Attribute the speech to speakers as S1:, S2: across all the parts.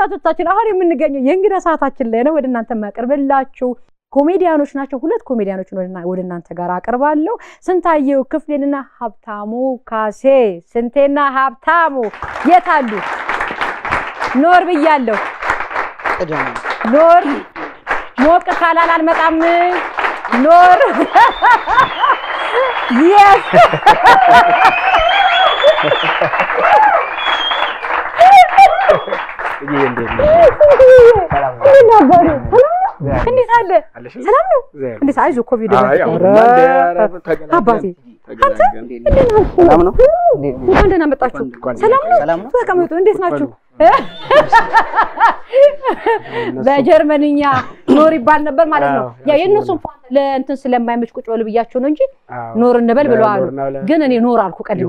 S1: ተመልካቾቻችን አሁን የምንገኘው የእንግዳ ሰዓታችን ላይ ነው። ወደ እናንተ የማቀርብላችሁ ኮሜዲያኖች ናቸው። ሁለት ኮሜዲያኖችን ወደ እናንተ ጋር አቀርባለሁ። ስንታየው ክፍሌንና ሀብታሙ ካሴ። ስንቴና ሀብታሙ የት አሉ? ኖር ብያለሁ። ኖር ሞቅ ካላል አልመጣም። ኖር የስ እንዴት አለ? ሰላም ነው? እንዴት አይዞህ፣ ኮቪድ አባቴ
S2: ሰላም ነው?
S1: እንኳን ደህና መጣችሁ። ሰላም ነው?
S2: ሰላም ነው?
S1: ተቀመጡ። እንዴት ናችሁ? በጀርመንኛ ኖር ይባል ነበር ማለት ነው። ያው የእነሱ እንኳን ለእንትን ስለማይመች ቁጭ በሉ ብያቸው ነው እንጂ ኖር እንበል ብለዋል። ግን እኔ ኖር አልኩ ቀድሜ።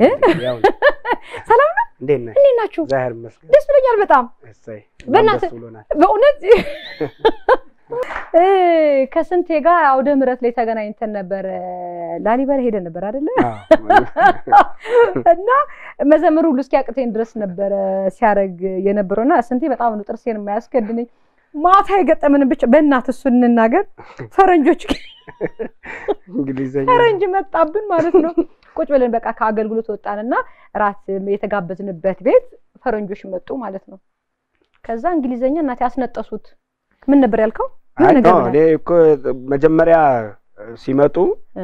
S1: ሰላም ነው?
S3: እንዴት ነህ?
S1: እንዴት ናችሁ?
S3: እግዚአብሔር ይመስገን።
S1: ደስ ብሎኛል በጣም
S3: እሰይ
S1: በእናትህ
S3: ደስ ብሎናል።
S1: በእውነት እ ከስንቴ ጋር አውደ ምሕረት ላይ ተገናኝተን ነበር። ላሊበላ ሄደን ነበር አይደለ? እና መዘምሩ ሁሉ እስኪያቅተኝ ድረስ ነበረ ሲያደርግ የነበረው እና ስንቴ በጣም ነው ጥርሴን የማያስከድነኝ። ማታ የገጠምን ብቻ በእናትህ እሱ እንናገር። ፈረንጆች
S3: እንግሊዘኛ
S1: ፈረንጅ መጣብን ማለት ነው። ቁጭ ብለን በቃ ከአገልግሎት ወጣንና እራት የተጋበዝንበት ቤት ፈረንጆች መጡ ማለት ነው። ከዛ እንግሊዘኛ እናቴ አስነጠሱት። ምን ነበር ያልከው? ምን
S3: አይ
S1: ነገር
S3: ነው
S1: ብለህ?
S3: እኔ እኮ መጀመሪያ ሲመጡ
S1: እ።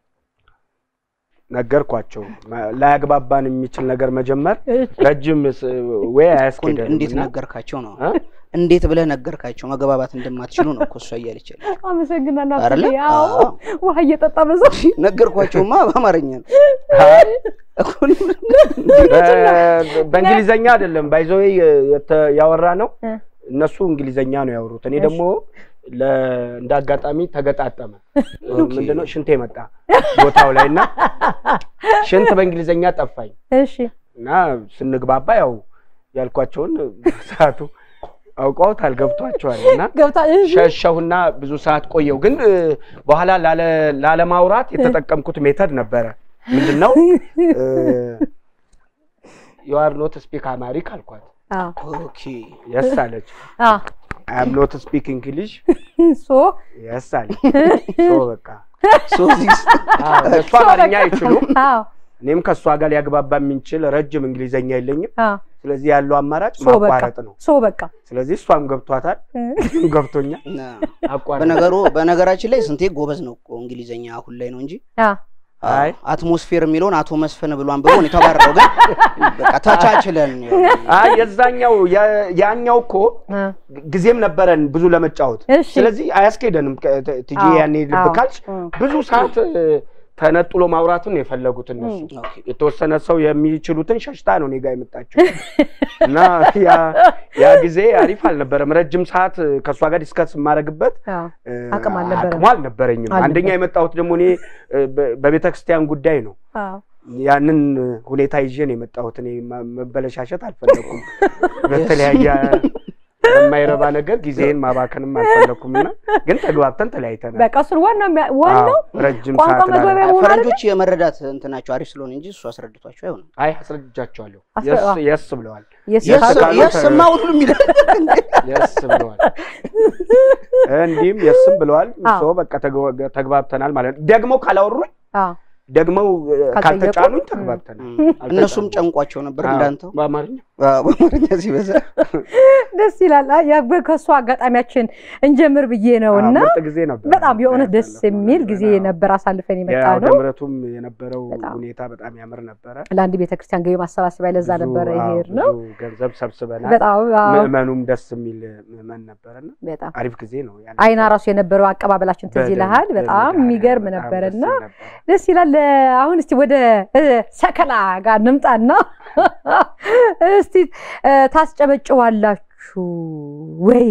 S3: ነገርኳቸው ማ- ላያግባባን የሚችል ነገር መጀመር ረጅም ስ- ወይ አያስኬደንም
S2: እንዴት
S3: እና
S2: ነገርካቸው ነው?
S3: እ?
S2: እንዴት ብለህ ነገርካቸው? መግባባት እንደማትችሉ ነው እኮ እሷ እያለች ያለች።
S1: አመሰግናለሁ።
S2: አይደለ?
S1: አትሌ። አዎ
S2: አዎ።
S1: ውሃ እየጠጣ በዛ
S2: ነገርኳቸውማ በአማርኛ ነው እኮ
S3: በ- በእንግሊዘኛ አይደለም ባይዘዌ ያወራ ነው
S1: እ።
S3: እነሱ እንግሊዘኛ ነው ያወሩት እኔ
S1: እሺ።
S3: ደግሞ ለ- እንደ አጋጣሚ ተገጣጠመ ምንድነው ሽንቴ መጣ ቦታው ላይ እና ሽንት በእንግሊዘኛ ጠፋኝ
S1: እሺ
S3: እና ስንግባባ ያው ያልኳቸውን ሰዓቱ አውቀውታል ገብቷቸዋል እና
S1: ገብታ እሺ
S3: ሸሸሁና ብዙ ሰዓት ቆየው ግን እ፣ በኋላ ላለ- ላለማውራት የተጠቀምኩት ሜተድ ነበረ ምንድን ነው ዩአር ኖት ስፒክ አማሪክ አልኳት
S1: አዎ
S2: ኦኬ
S3: የስ አለች
S1: አዎ
S3: አም ኖት ስፒክ እንግሊሽ
S1: ሶ
S3: የስ አለች ሶ በቃ
S2: ሶዚስ
S3: አዎ፣ እሷ አማርኛ አይችሉም
S1: አዎ
S3: እኔም ከእሷ ጋር ሊያግባባ የሚችል ረጅም እንግሊዘኛ የለኝም
S1: አዎ
S3: ስለዚህ ያለው አማራጭ
S1: ሶ በቃ
S3: ማቋረጥ ነው
S1: ሶ በቃ
S3: ስለዚህ እሷም ገብቷታል ገብቶኛል አቋረጥ
S2: በነገሩ በነገራችን ላይ ስንቴ ጎበዝ ነው እኮ እንግሊዘኛ አሁን ላይ ነው እንጂ
S1: አዎ
S3: አይ
S2: አትሞስፌር የሚለውን አቶ መስፍን ብሏን ብሎ ነው የተባረረው። ግን በቃ ተቻችለን
S3: አይ የዛኛው ያ- ያኛው እኮ
S1: አ
S3: ጊዜም ነበረን ብዙ ለመጫወት
S1: እሺ
S3: ስለዚህ አያስኬደንም ከ- ት- ትጂ
S1: አዎ፣
S3: ያኔ ልብ
S1: አዎ።
S3: ካልሽ
S1: እም።
S3: ብዙ ሰዓት እ፣ ተነጥሎ ማውራትን ነው የፈለጉት እነሱ
S2: ኦኬ።
S3: የተወሰነ ሰው የሚችሉትን ሸሽታ ነው እኔ ጋ የመጣችው እና ያ ያ ጊዜ አሪፍ አልነበረም ረጅም ሰዓት እ፣ ከእሷ ጋር ዲስከስ የማደርግበት
S1: አዎ
S3: እ፣
S1: አቅም አልነበረም።
S3: አቅሙ አልነበረኝም
S1: አልነበረም።
S3: አንደኛ የመጣሁት ደግሞ እኔ እ፣ በ- በቤተ ክርስቲያን ጉዳይ ነው
S1: አዎ
S3: ያንን ሁኔታ ይዤ ነው የመጣሁት። እኔ ማ- መበለሻሸት አልፈለኩም። በተለያየ በማይረባ ነገር ጊዜን ማባከንም አልፈለኩም እና ግን ተግባብተን ተለያይተናል።
S1: በቃ እሱን ዋናው የሚያ- ዋናው
S3: አዎ፣ ረጅም
S1: ቋንቋ
S3: ሰዓት
S1: መግባቢያ
S3: ላለ-
S1: መሆን አይደለ?
S2: ፈረንጆች የመረዳት እንትናቸው አሪፍ ስለሆነ እንጂ እሱ አስረድቷቸው አይሆንም።
S3: አይ አስረድቻቸዋለሁ።
S1: አስረ-
S3: የስ-
S1: አዎ።
S3: የስ ብለዋል።
S1: የስ
S3: የስ
S1: ካሉ-
S3: ካሉ-
S2: የስማ ሁሉም ይላል።
S3: የስ ብለዋል። እንዲህም የስም ብለዋል።
S1: አዎ።
S3: ሰው በቃ ተግባ- ተግባብተናል ማለት ነው። ደግሞ ካላወሩኝ
S1: አዎ
S3: ደግመው እ፣
S1: ካልጠየቁ?
S3: ካልተጫኑኝ ተግባብተናል።
S2: እነሱም ጨንቋቸው ነበር
S3: አዎ፣
S2: እንዳንተው
S3: በአማርኛ
S2: በአማርኛ ሲበዛ
S1: ደስ ይላል። አይ ያ ከእሱ አጋጣሚያችን እንጀምር ብዬ ነው እና
S3: ምርጥ ጊዜ ነበር።
S1: በጣም የእውነት ደስ
S3: ያሳለፍነው
S1: የሚል
S3: ነገር።
S1: ጊዜ
S3: አዎ።
S1: ነበር አሳልፈን የመጣ
S3: የአውደ
S1: ነው።
S3: ምሕረቱም የነበረው
S1: በጣም።
S3: ሁኔታ በጣም ያምር ነበረ።
S1: ለአንድ ቤተክርስቲያን ገቢ ማሰባሰቢያ ለዛ
S3: ብዙ-
S1: ነበረ
S3: አዎ፣
S1: ይሄድ ነው።
S3: ብዙ ገንዘብ ሰብስበናል።
S1: በጣም አዎ፣
S3: ምዕመኑም ደስ የሚል ምዕመን ነበረና
S1: በጣም
S3: አሪፍ ጊዜ ነው። ያን
S1: አይና ራሱ የነበረው አቀባበላችን ትዝ
S3: በደንብ
S1: ይልሃል። በጣም
S3: በደንብ
S1: የሚገርም
S3: በጣም
S1: ነበርና
S3: ደስ ይል ነበር።
S1: ደስ ይላል። አሁን እስቲ ወደ እ፣ ሰከላ ጋር እንምጣና እስቲ እ፣ ታስጨበጭባላችሁ ወይ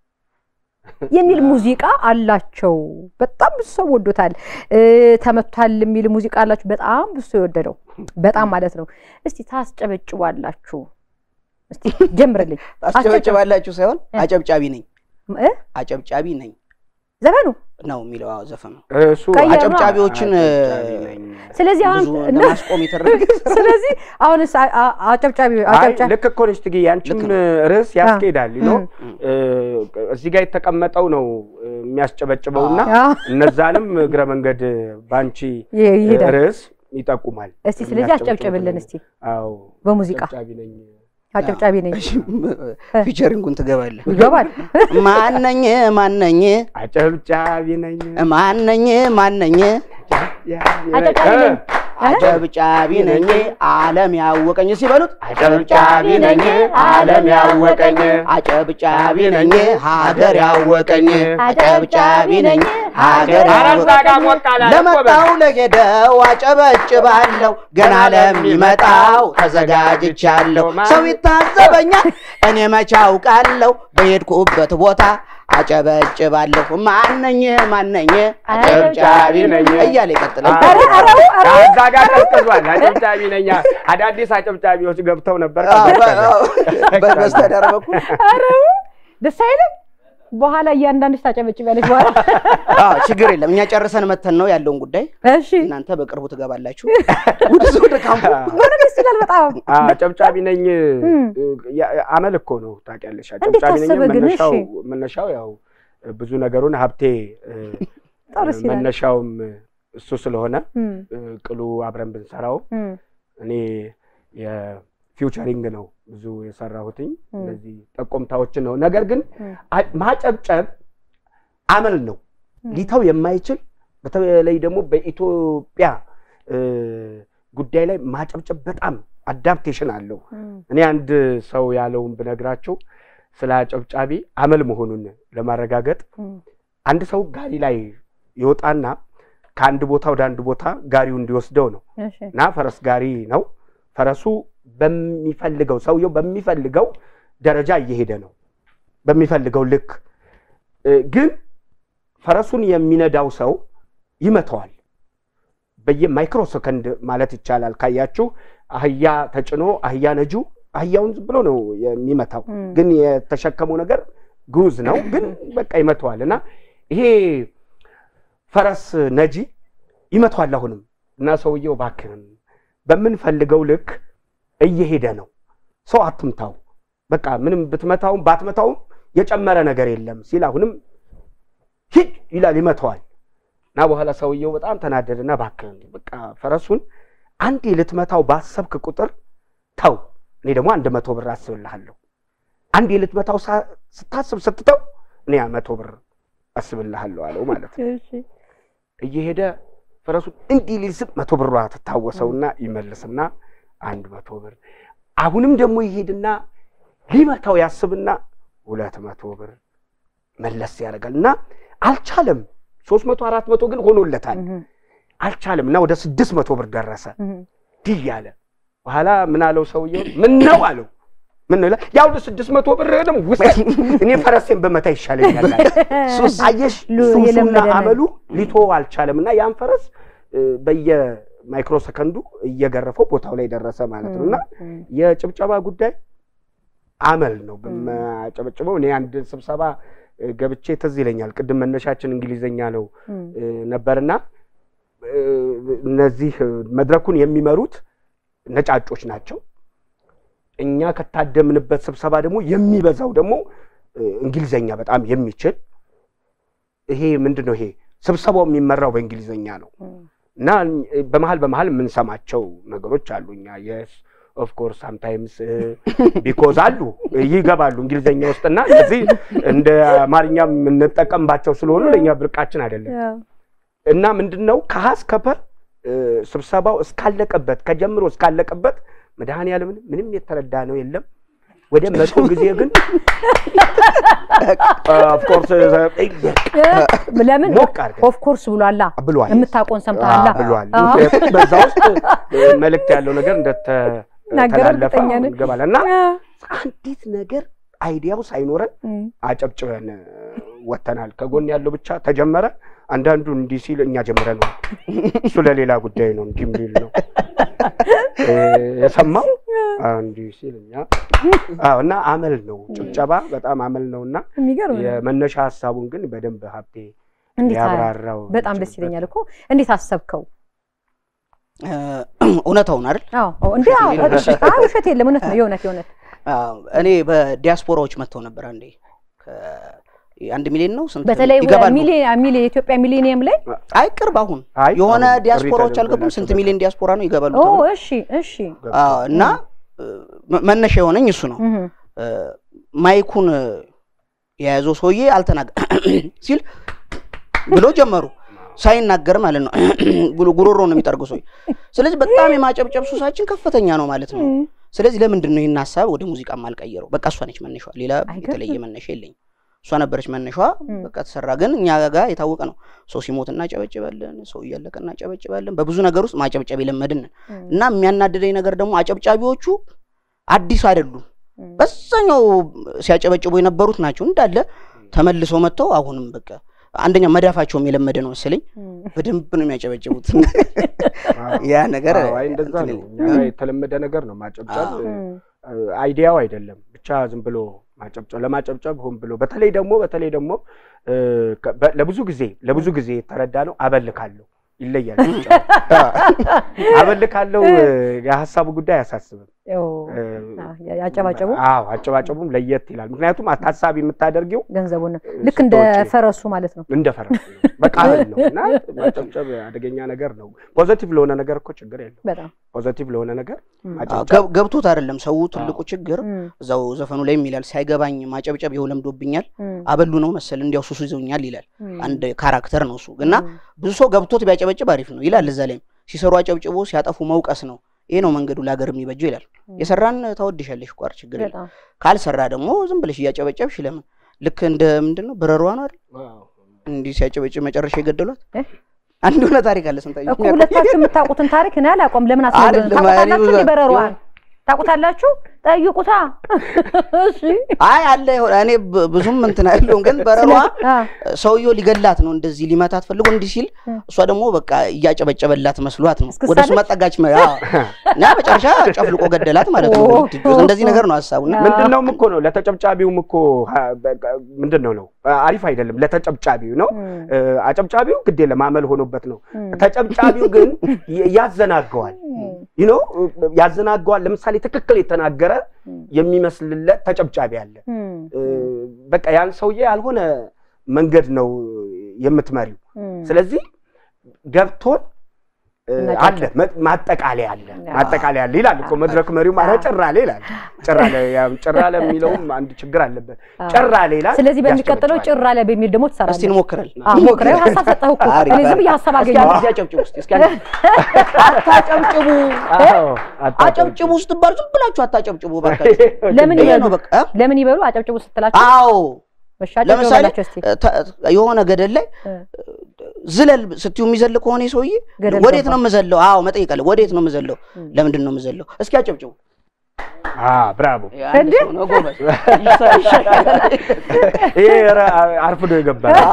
S1: የሚል ሙዚቃ አላቸው። በጣም ብዙ ሰው ወዶታል። እ፣ ተመቷል የሚል ሙዚቃ አላችሁ። በጣም ብዙ ሰው የወደደው በጣም ማለት ነው። እስቲ ታስጨበጭባላችሁ። እስቲ ጀምርልኝ
S2: ታስጨበጭባላችሁ ሳይሆን
S1: እ።
S2: አጨብጫቢ ነኝ
S1: እ፣
S2: አጨብጫቢ ነኝ
S1: ዘፈኑ
S2: ነው የሚለው አዎ፣ ዘፈኑ
S3: እሱ
S1: ቀየሩ።
S2: አጨብጫቢዎችን
S3: አጨብጫቢ ነኝ።
S1: ስለዚህ አሁን
S2: ብዙ ለማስቆም የተደረገ
S1: ስለዚህ አሁንስ አ- አ- አጨብጫቢ
S3: አይ
S1: አጨብጫቢ
S3: ልክ እኮ ነች ትግዬ፣ ያንቺም
S2: ልክ
S3: ርዕስ ያስኬዳል ነው
S1: እም።
S3: እዚህ ጋር የተቀመጠው ነው እ፣ የሚያስጨበጭበውና
S1: አዎ፣
S3: እነዛንም እግረ መንገድ ባንቺ
S1: ይ- ይሄዳል።
S3: ርዕስ ይጠቁማል።
S1: እስቲ ስለዚህ አስጨብጭብልን እስቲ
S3: አዎ
S1: በሙዚቃ
S3: ጨብጫቢ ነኝ።
S1: አጨብጫቢ ነኝ
S2: ፊቸሪንጉን ትገባለህ።
S1: ይገባል።
S2: ማነኝ ማነኝ
S3: አጨብጫቢ ነኝ።
S2: ማነኝ ማነኝ
S1: አጨብጫቢ ነኝ።
S2: አጨብጫቢ ነኝ ዓለም ያወቀኝ ሲበሉት
S3: አጨብጫቢ ነኝ ዓለም ያወቀኝ
S2: አጨብጫቢ ነኝ ሀገር ያወቀኝ አጨብጫቢ ነኝ ሀገር
S3: ኧረ እዛ
S2: ያወቀኝ
S3: ጋር ሞቅ አላለ እኮ
S2: ለመጣው ለሄደው አጨበጭባለሁ ገና ለሚመጣው ተዘጋጅቻለሁ። ሰው ይታዘበኛል እኔ መቼ አውቃለሁ በሄድኩበት ቦታ አጨበጭባለሁ። ማነኝ ማነኝ አጨብጫቢ ነኝ እያለ ይቀጥላል።
S1: ኧረ ኧረ ኧረ
S3: እዛ ጋር ቀዝቅዟል። አጨብጫቢ ነኝ። አዳዲስ አጨብጫቢዎች ገብተው ነበር።
S2: በስተዳር በኩል
S1: ኧረ ደስ አይልም። በኋላ እያንዳንድሽ ታጨበጭቢያለሽ በኋላ።
S2: አዎ፣ ችግር የለም። እኛ ጨርሰን መተን ነው ያለውን ጉዳይ።
S1: እሺ
S2: እናንተ በቅርቡ ትገባላችሁ ወደ ወደ ካምፑ።
S1: ምንም ደስ ይላል በጣም
S3: አጨብጫቢ ነኝ
S1: እም።
S3: ያ- አመል እኮ ነው ታውቂያለሽ።
S1: እንዴት
S3: አጨብጫቢ ነኝ
S1: ታሰበ ግን?
S3: መነሻው
S1: እሺ።
S3: መነሻው ያው ብዙ ነገሩን ሀብቴ እ፣
S1: ጥሩ ሲላል።
S3: መነሻውም እሱ ስለሆነ
S1: እም፣
S3: እ፣ ቅሉ አብረን ብንሰራው
S1: እም፣
S3: እኔ የፊውቸሪንግ ነው ብዙ የሰራሁትኝ
S1: እም።
S3: እነዚህ ጠቆምታዎችን ነው። ነገር ግን
S1: እም።
S3: አ- ማጨብጨብ አመል ነው
S1: እም።
S3: ሊተው የማይችል በተለይ ደግሞ በኢትዮጵያ እ፣ ጉዳይ ላይ ማጨብጨብ በጣም አዳፕቴሽን አለው።
S1: እም፣
S3: እኔ አንድ ሰው ያለውን ብነግራቸው ስለ አጨብጫቢ አመል መሆኑን ለማረጋገጥ
S1: እም፣
S3: አንድ ሰው ጋሪ ላይ ይወጣና ከአንድ ቦታ ወደ አንድ ቦታ ጋሪው እንዲወስደው ነው
S1: እሺ
S3: እና ፈረስ ጋሪ ነው። ፈረሱ በሚፈልገው ሰውየው በሚፈልገው ደረጃ እየሄደ ነው፣ በሚፈልገው ልክ እ፣ ግን ፈረሱን የሚነዳው ሰው ይመተዋል። በየማይክሮ ሰከንድ ማለት ይቻላል። ካያችሁ አህያ ተጭኖ አህያ ነጁ አህያውን ዝም ብሎ ነው የሚመታው፣
S1: እም፣
S3: ግን የተሸከመው ነገር ጉዝ ነው፣ ግን በቃ ይመተዋል እና ይሄ ፈረስ ነጂ ይመተዋል አሁንም እና ሰውየው እባክህን በምንፈልገው ልክ እየሄደ ነው፣ ሰው አትምታው፣ በቃ ምንም ብትመታውም ባትመታውም የጨመረ ነገር የለም ሲል አሁንም ሂድ ይላል፣ ይመተዋል። እና በኋላ ሰውየው በጣም ተናደደና እባክህን በቃ ፈረሱን አንዴ ልትመታው ባሰብክ ቁጥር ተው፣ እኔ ደግሞ አንድ መቶ ብር አስብልሃለሁ። አንዴ ልትመታው ሳ- ስታስብ ስትተው እኔ መቶ ብር አስብልሃለሁ አለው ማለት ነው።
S1: እሺ
S3: እየሄደ ፈረሱን እንዲህ ሊስብ መቶ ብሯ ትታወሰውና ይመልስና አንድ መቶ ብር አሁንም ደግሞ ይሄድና ሊመታው ያስብና ሁለት መቶ ብር መለስ ያደርጋል እና አልቻለም። ሶስት መቶ አራት መቶ ግን ሆኖለታል።
S1: እም፣
S3: አልቻለም እና ወደ ስድስት መቶ ብር ደረሰ።
S1: እም፣
S3: ድይ አለ። በኋላ ምን አለው ሰውየው? ምን ነው አለው። ምን ነው ይላል? ያው ስድስት መቶ ብርህንም ውሰድ፣ እኔ ፈረሴን በመታ ይሻለኛል አለ።
S2: ሱስ
S3: አየሽ
S1: ሉ-
S3: ሱሱና
S1: የለመደ ነው።
S3: አመሉ ሊቶ አልቻለም እና ያን ፈረስ እ፣ በየማይክሮ ሰከንዱ እየገረፈው ቦታው ላይ ደረሰ ማለት ነው። እና
S1: እም፣
S3: የጭብጨባ ጉዳይ አመል ነው። በማጨበጭበው እኔ አንድ ስብሰባ እ፣ ገብቼ ትዝ ይለኛል። ቅድም መነሻችን እንግሊዘኛ ነው
S1: እም፣
S3: እ፣ ነበርና እ፣ እነዚህ እ፣ መድረኩን የሚመሩት ነጫጮች ናቸው። እኛ ከታደምንበት ስብሰባ ደግሞ የሚበዛው ደግሞ እ፣ እንግሊዘኛ በጣም የሚችል ይሄ ምንድን ነው? ይሄ ስብሰባው የሚመራው በእንግሊዘኛ ነው
S1: እም፣
S3: እና እ፣ በመሀል በመሀል የምንሰማቸው ነገሮች አሉ። እኛ የስ ኦፍ ኮርስ ሳምታይምስ ቢኮዝ አሉ ይገባሉ እንግሊዘኛ ውስጥና እነዚህ እንደ አማርኛ የምንጠቀምባቸው ስለሆኑ ለእኛ ብርቃችን አይደለም።
S1: ያው፣
S3: እና ምንድን ነው ከሀ እስከ ፐ እ፣ ስብሰባው እስካለቀበት ከጀምሮ እስካለቀበት መድኃኔዓለምን ምንም የተረዳ ነው የለም። ወደ መቶ ጊዜ ግን ኦፍኮርስ
S1: ለምን
S3: ሞቅ አድርገን
S1: ኦፍ ኮርስ ብሏላ
S3: ብሏል
S1: የምታውቀውን ሰምተሃላ
S3: ብሏል።
S1: አዎ።
S3: ምክንያቱም በዛ ውስጥ እ፣ መልእክት ያለው ነገር
S1: ናገር
S3: እንደተላለፈ
S1: እርግጠኛ ነኝ።
S3: ይገባል። እና አንዲት ነገር አይዲያው ሳይኖረን
S1: እም፣
S3: አጨብጭበን እ፣ ወጥተናል። ከጎን ያለው ብቻ ተጀመረ። አንዳንዱ እንዲህ ሲል እኛ ጀምረ ነው እሱ ለሌላ ጉዳይ ነው እንዲህ የሚል ነው እ፣ የሰማው አዎ፣ እንዲህ ሲል እኛ አዎ። እና አመል ነው ጭብጨባ በጣም አመል ነው እና
S1: የሚገርም ነው።
S3: የመነሻ ሀሳቡን ግን በደንብ ሀብቴ
S1: እንዴት አ-
S3: ያብራራው
S1: በጣም ደስ ይለኛል እኮ እንዴት አሰብከው?
S2: እ፣ እውነታውን አይደል
S1: አዎ አዎ፣ እንዴ አዎ፣ እሺ፣ አዎ፣ ውሸት የለም እውነት ነው የእውነት የእውነት
S2: አዎ፣ እኔ በዲያስፖራዎች መጥተው ነበር አንዴ ከ- አንድ ሚሊዮን ነው ስንት
S1: በተለይ
S2: ይገባሉ?
S1: ሚሊዮን ሚሊዮን የኢትዮጵያ ሚሊኒየም ላይ
S2: አይ ቅርብ አሁን
S3: አይ
S2: የሆነ
S3: አሁን
S2: ዲያስፖራዎች
S3: ጥሪ
S2: አልገቡም ስንት
S3: ተደርጎላቸው
S2: ሚሊዮን ዲያስፖራ ነው ይገባሉ
S1: ኦ
S2: ተብሎ
S1: እሺ እሺ
S2: አዎ፣ እና እ፣ መ- መነሻ የሆነኝ እሱ ነው
S1: እህ
S2: እ፣ ማይኩን እ፣ የያዘው ሰውዬ አልተናገ ሲል ብሎ ጀመሩ ሳይናገር ማለት ነው ብሎ ጉሮሮ ነው የሚጠርገው ሰውዬ ስለዚህ በጣም የማጨብጨብ ሱሳችን ከፍተኛ ነው ማለት ነው ስለዚህ ለምንድን ነው ይህን ሀሳብ ወደ ሙዚቃ ማልቀየረው? በቃ እሷ ነች መነሻዋ፣ ሌላ
S1: አይገርምም?
S2: የተለየ መነሻ የለኝም። እሷ ነበረች መነሻዋ።
S1: እም።
S2: በቃ ተሰራ። ግን እኛ ጋር የታወቀ ነው። ሰው ሲሞት እናጨበጭባለን፣ ሰው እያለቀ እናጨበጭባለን። በብዙ ነገር ውስጥ ማጨብጨብ የለመድን ነን። እና የሚያናድደኝ ነገር ደግሞ አጨብጫቢዎቹ አዲስ አይደሉም። በዛኛው ሲያጨበጭቡ የነበሩት ናቸው እንዳለ ተመልሰው መጥተው አሁንም በቃ አንደኛ መዳፋቸውም የለመደ ነው መሰለኝ በደንብ ነው የሚያጨበጭቡት። ያ ነገር
S3: አዎ፣ አይ እንደዛ
S2: እንትን
S3: ነው።
S2: ይላል።
S3: እኛ ጋር የተለመደ ነገር ነው ማጨብጨብ።
S2: አዎ።
S3: እ፣ አይዲያው አይደለም ብቻ ዝም ብሎ ማጨብጨብ ለማጨብጨብ ሆን ብሎ በተለይ ደግሞ በተለይ ደግሞ እ፣ ከ- በ- ለብዙ ጊዜ ለብዙ ጊዜ የተረዳ ነው አበልካለሁ ይለያል። አበልካለሁ የሀሳቡ ጉዳይ አያሳስብም።
S1: ኦ፣
S3: እ፣
S1: አ- ያጨባጨቡ
S3: አዎ አጨባጨቡም ለየት ይላል። ምክንያቱም ታሳቢ የምታደርጊው
S1: ገንዘቡን ልክ እንደ
S3: ስቶች
S1: ፈረሱ ማለት ነው።
S3: እንደ ፈረስ ነው። በቃ እህል ነው እና ማጨብጨብ አደገኛ ነገር ነው። ፖዘቲቭ ለሆነ ነገር እኮ ችግር የለው።
S1: በጣም
S3: ፖዘቲቭ ለሆነ ነገር
S1: እም።
S2: አዎ፣
S3: ማጨብጨብ
S2: ገብ- ገብቶት አይደለም ሰው ትልቁ ችግር
S1: እም፣
S2: እዛው ዘፈኑ ላይ ይላል ሳይገባኝ ማጨብጨብ ይኸው ለምዶብኛል
S1: እም፣
S2: አበሉ ነው መሰል እንዲያው ሱሱ ይዘውኛል ይላል
S1: እም፣
S2: አንድ ካራክተር ነው እሱ እና
S1: እም፣
S2: ብዙ ሰው ገብቶት ቢያጨበጭብ አሪፍ ነው ይላል እዛ ላይም ሲሰሩ አጨብጭቦ ሲያጠፉ መውቀስ ነው ይሄ ነው መንገዱ ለሀገር የሚበጀው ይላል
S1: እም።
S2: የሰራን ታወድሻለሽ ቋር ችግር የለም
S1: በጣም
S2: ካልሰራ ደግሞ ዝም ብለሽ እያጨበጨብሽ ለምን ልክ እንደ ምንድን ነው በረሯ ነው አይደል እንዲህ ሲያጨበጭብ መጨረሻ የገደሏት
S1: እ?
S2: አንድ የሆነ ታሪክ አለ ስንታየሁ
S1: እኮ ሁለታችሁ የምታውቁትን ታሪክ እኔ አላውቀውም። ለምን አስነግሩን?
S2: አይደለም፣
S1: ታውቁታላችሁ?
S2: እኔ ብዙ-
S1: እንደ በረሯን ታውቁታላችሁ? ጠይቁታ። እሺ
S2: አይ አለ የሆነ እኔ ብ- ብዙም እንትን አይደለሁም ግን በረሯ
S1: አ፣
S2: ሰውየው ሊገላት ነው እንደዚህ ሊመታት ፈልጎ እንዲህ ሲል
S1: እ።
S2: እሷ ደግሞ በቃ እያጨበጨበላት መስሏት ነው
S1: እስክስታ
S2: ወደ እሱ
S1: ነች?
S2: መጠጋች መ- አዎ። እና መጨረሻ ጨፍልቆ ገደላት ማለት ነው
S1: ኦ።
S2: እንደዚህ ነገር ነው ሀሳቡና
S1: አ።
S3: ምንድን ነውም እኮ ነው ለተጨብጫቢውም እኮ ሀ- በቃ ምንድን ነው ነው አሪፍ አይደለም ለተጨብጫቢው ነው
S1: እም፣
S3: እ፣ አጨብጫቢው ግድ የለም አመል ሆኖበት ነው
S1: እም፣
S3: ተጨብጫቢው ግን ይ- ያዘናገዋል
S1: እም፣
S3: ይኖ ያዘናገዋል ለምሳሌ ትክክል የተናገረ
S1: እም፣
S3: የሚመስልለት ተጨብጫቢ አለ
S1: እም፣
S3: እ፣ በቃ ያን ሰውዬ ያልሆነ መንገድ ነው የምትመሪው
S1: እም።
S3: ስለዚህ ገብቶን እ፣
S1: እናጨብጭብ።
S3: አለ መ- ማጠቃለያ አለ
S1: አዎ።
S3: ማጠቃለያ አለ ይላል እኮ መድረክ መሪው ኧረ ጭራሌ ይላል ጭራሌ ያው ጭራሌ የሚለውም አንድ ችግር አለበት
S1: አዎ።
S3: ጭራሌ ይላል
S1: ስለዚህ በሚቀጥለው
S3: ያስጨበጭባል።
S1: ጭራ ላይ በሚል ደግሞ
S2: እስቲ
S1: ትሰራለህ።
S2: እንሞክራለን
S1: አዎ፣ ሞክረው። ሀሳብ ሰጠህ እኮ
S2: አሪፍ፣
S1: እኔ ዝም
S2: አሪፍ።
S1: ብዬ ሀሳብ
S2: እስኪ
S1: አገኘሁ።
S2: አንድ ጊዜ አጨብጭቡ እስቲ እስኪ አንድ አታጨብጭቡ
S3: አዎ፣ አታጨብጭቡ።
S2: አጨብጭቡ ስትባሉ ዝም ብላችሁ አታጨብጭቡ ባካችሁ
S1: ለምን
S2: ይሄ
S1: ይበሉ
S2: ነው በቃ
S1: ለምን ይበሉ አጨብጭቡ ስትላቸው
S2: አዎ
S1: እሺ አጨብጭቡ
S2: ለምሳሌ
S1: በላቸው እስቲ
S2: ተ- የሆነ ገደል ላይ
S1: እ፣
S2: ዝለል ስትዩ የሚዘል ከሆነ ይህ ሰውዬ
S1: ገደል
S2: ወዴት
S1: ገባ።
S2: ነው የምዘለው? አዎ መጠየቅ አለ። ወዴት ነው የምዘለው?
S1: እም።
S2: ለምንድን ነው የምዘለው? እስኪ አጨብጭቡ።
S3: አ ብራቮ
S2: አንድ
S1: እንዴ?
S2: ሰው ነው ጎበዝ። ይሳ- ይሻሻላል።
S3: ይሄ ኧረ አርፍዶ የገባ ነው።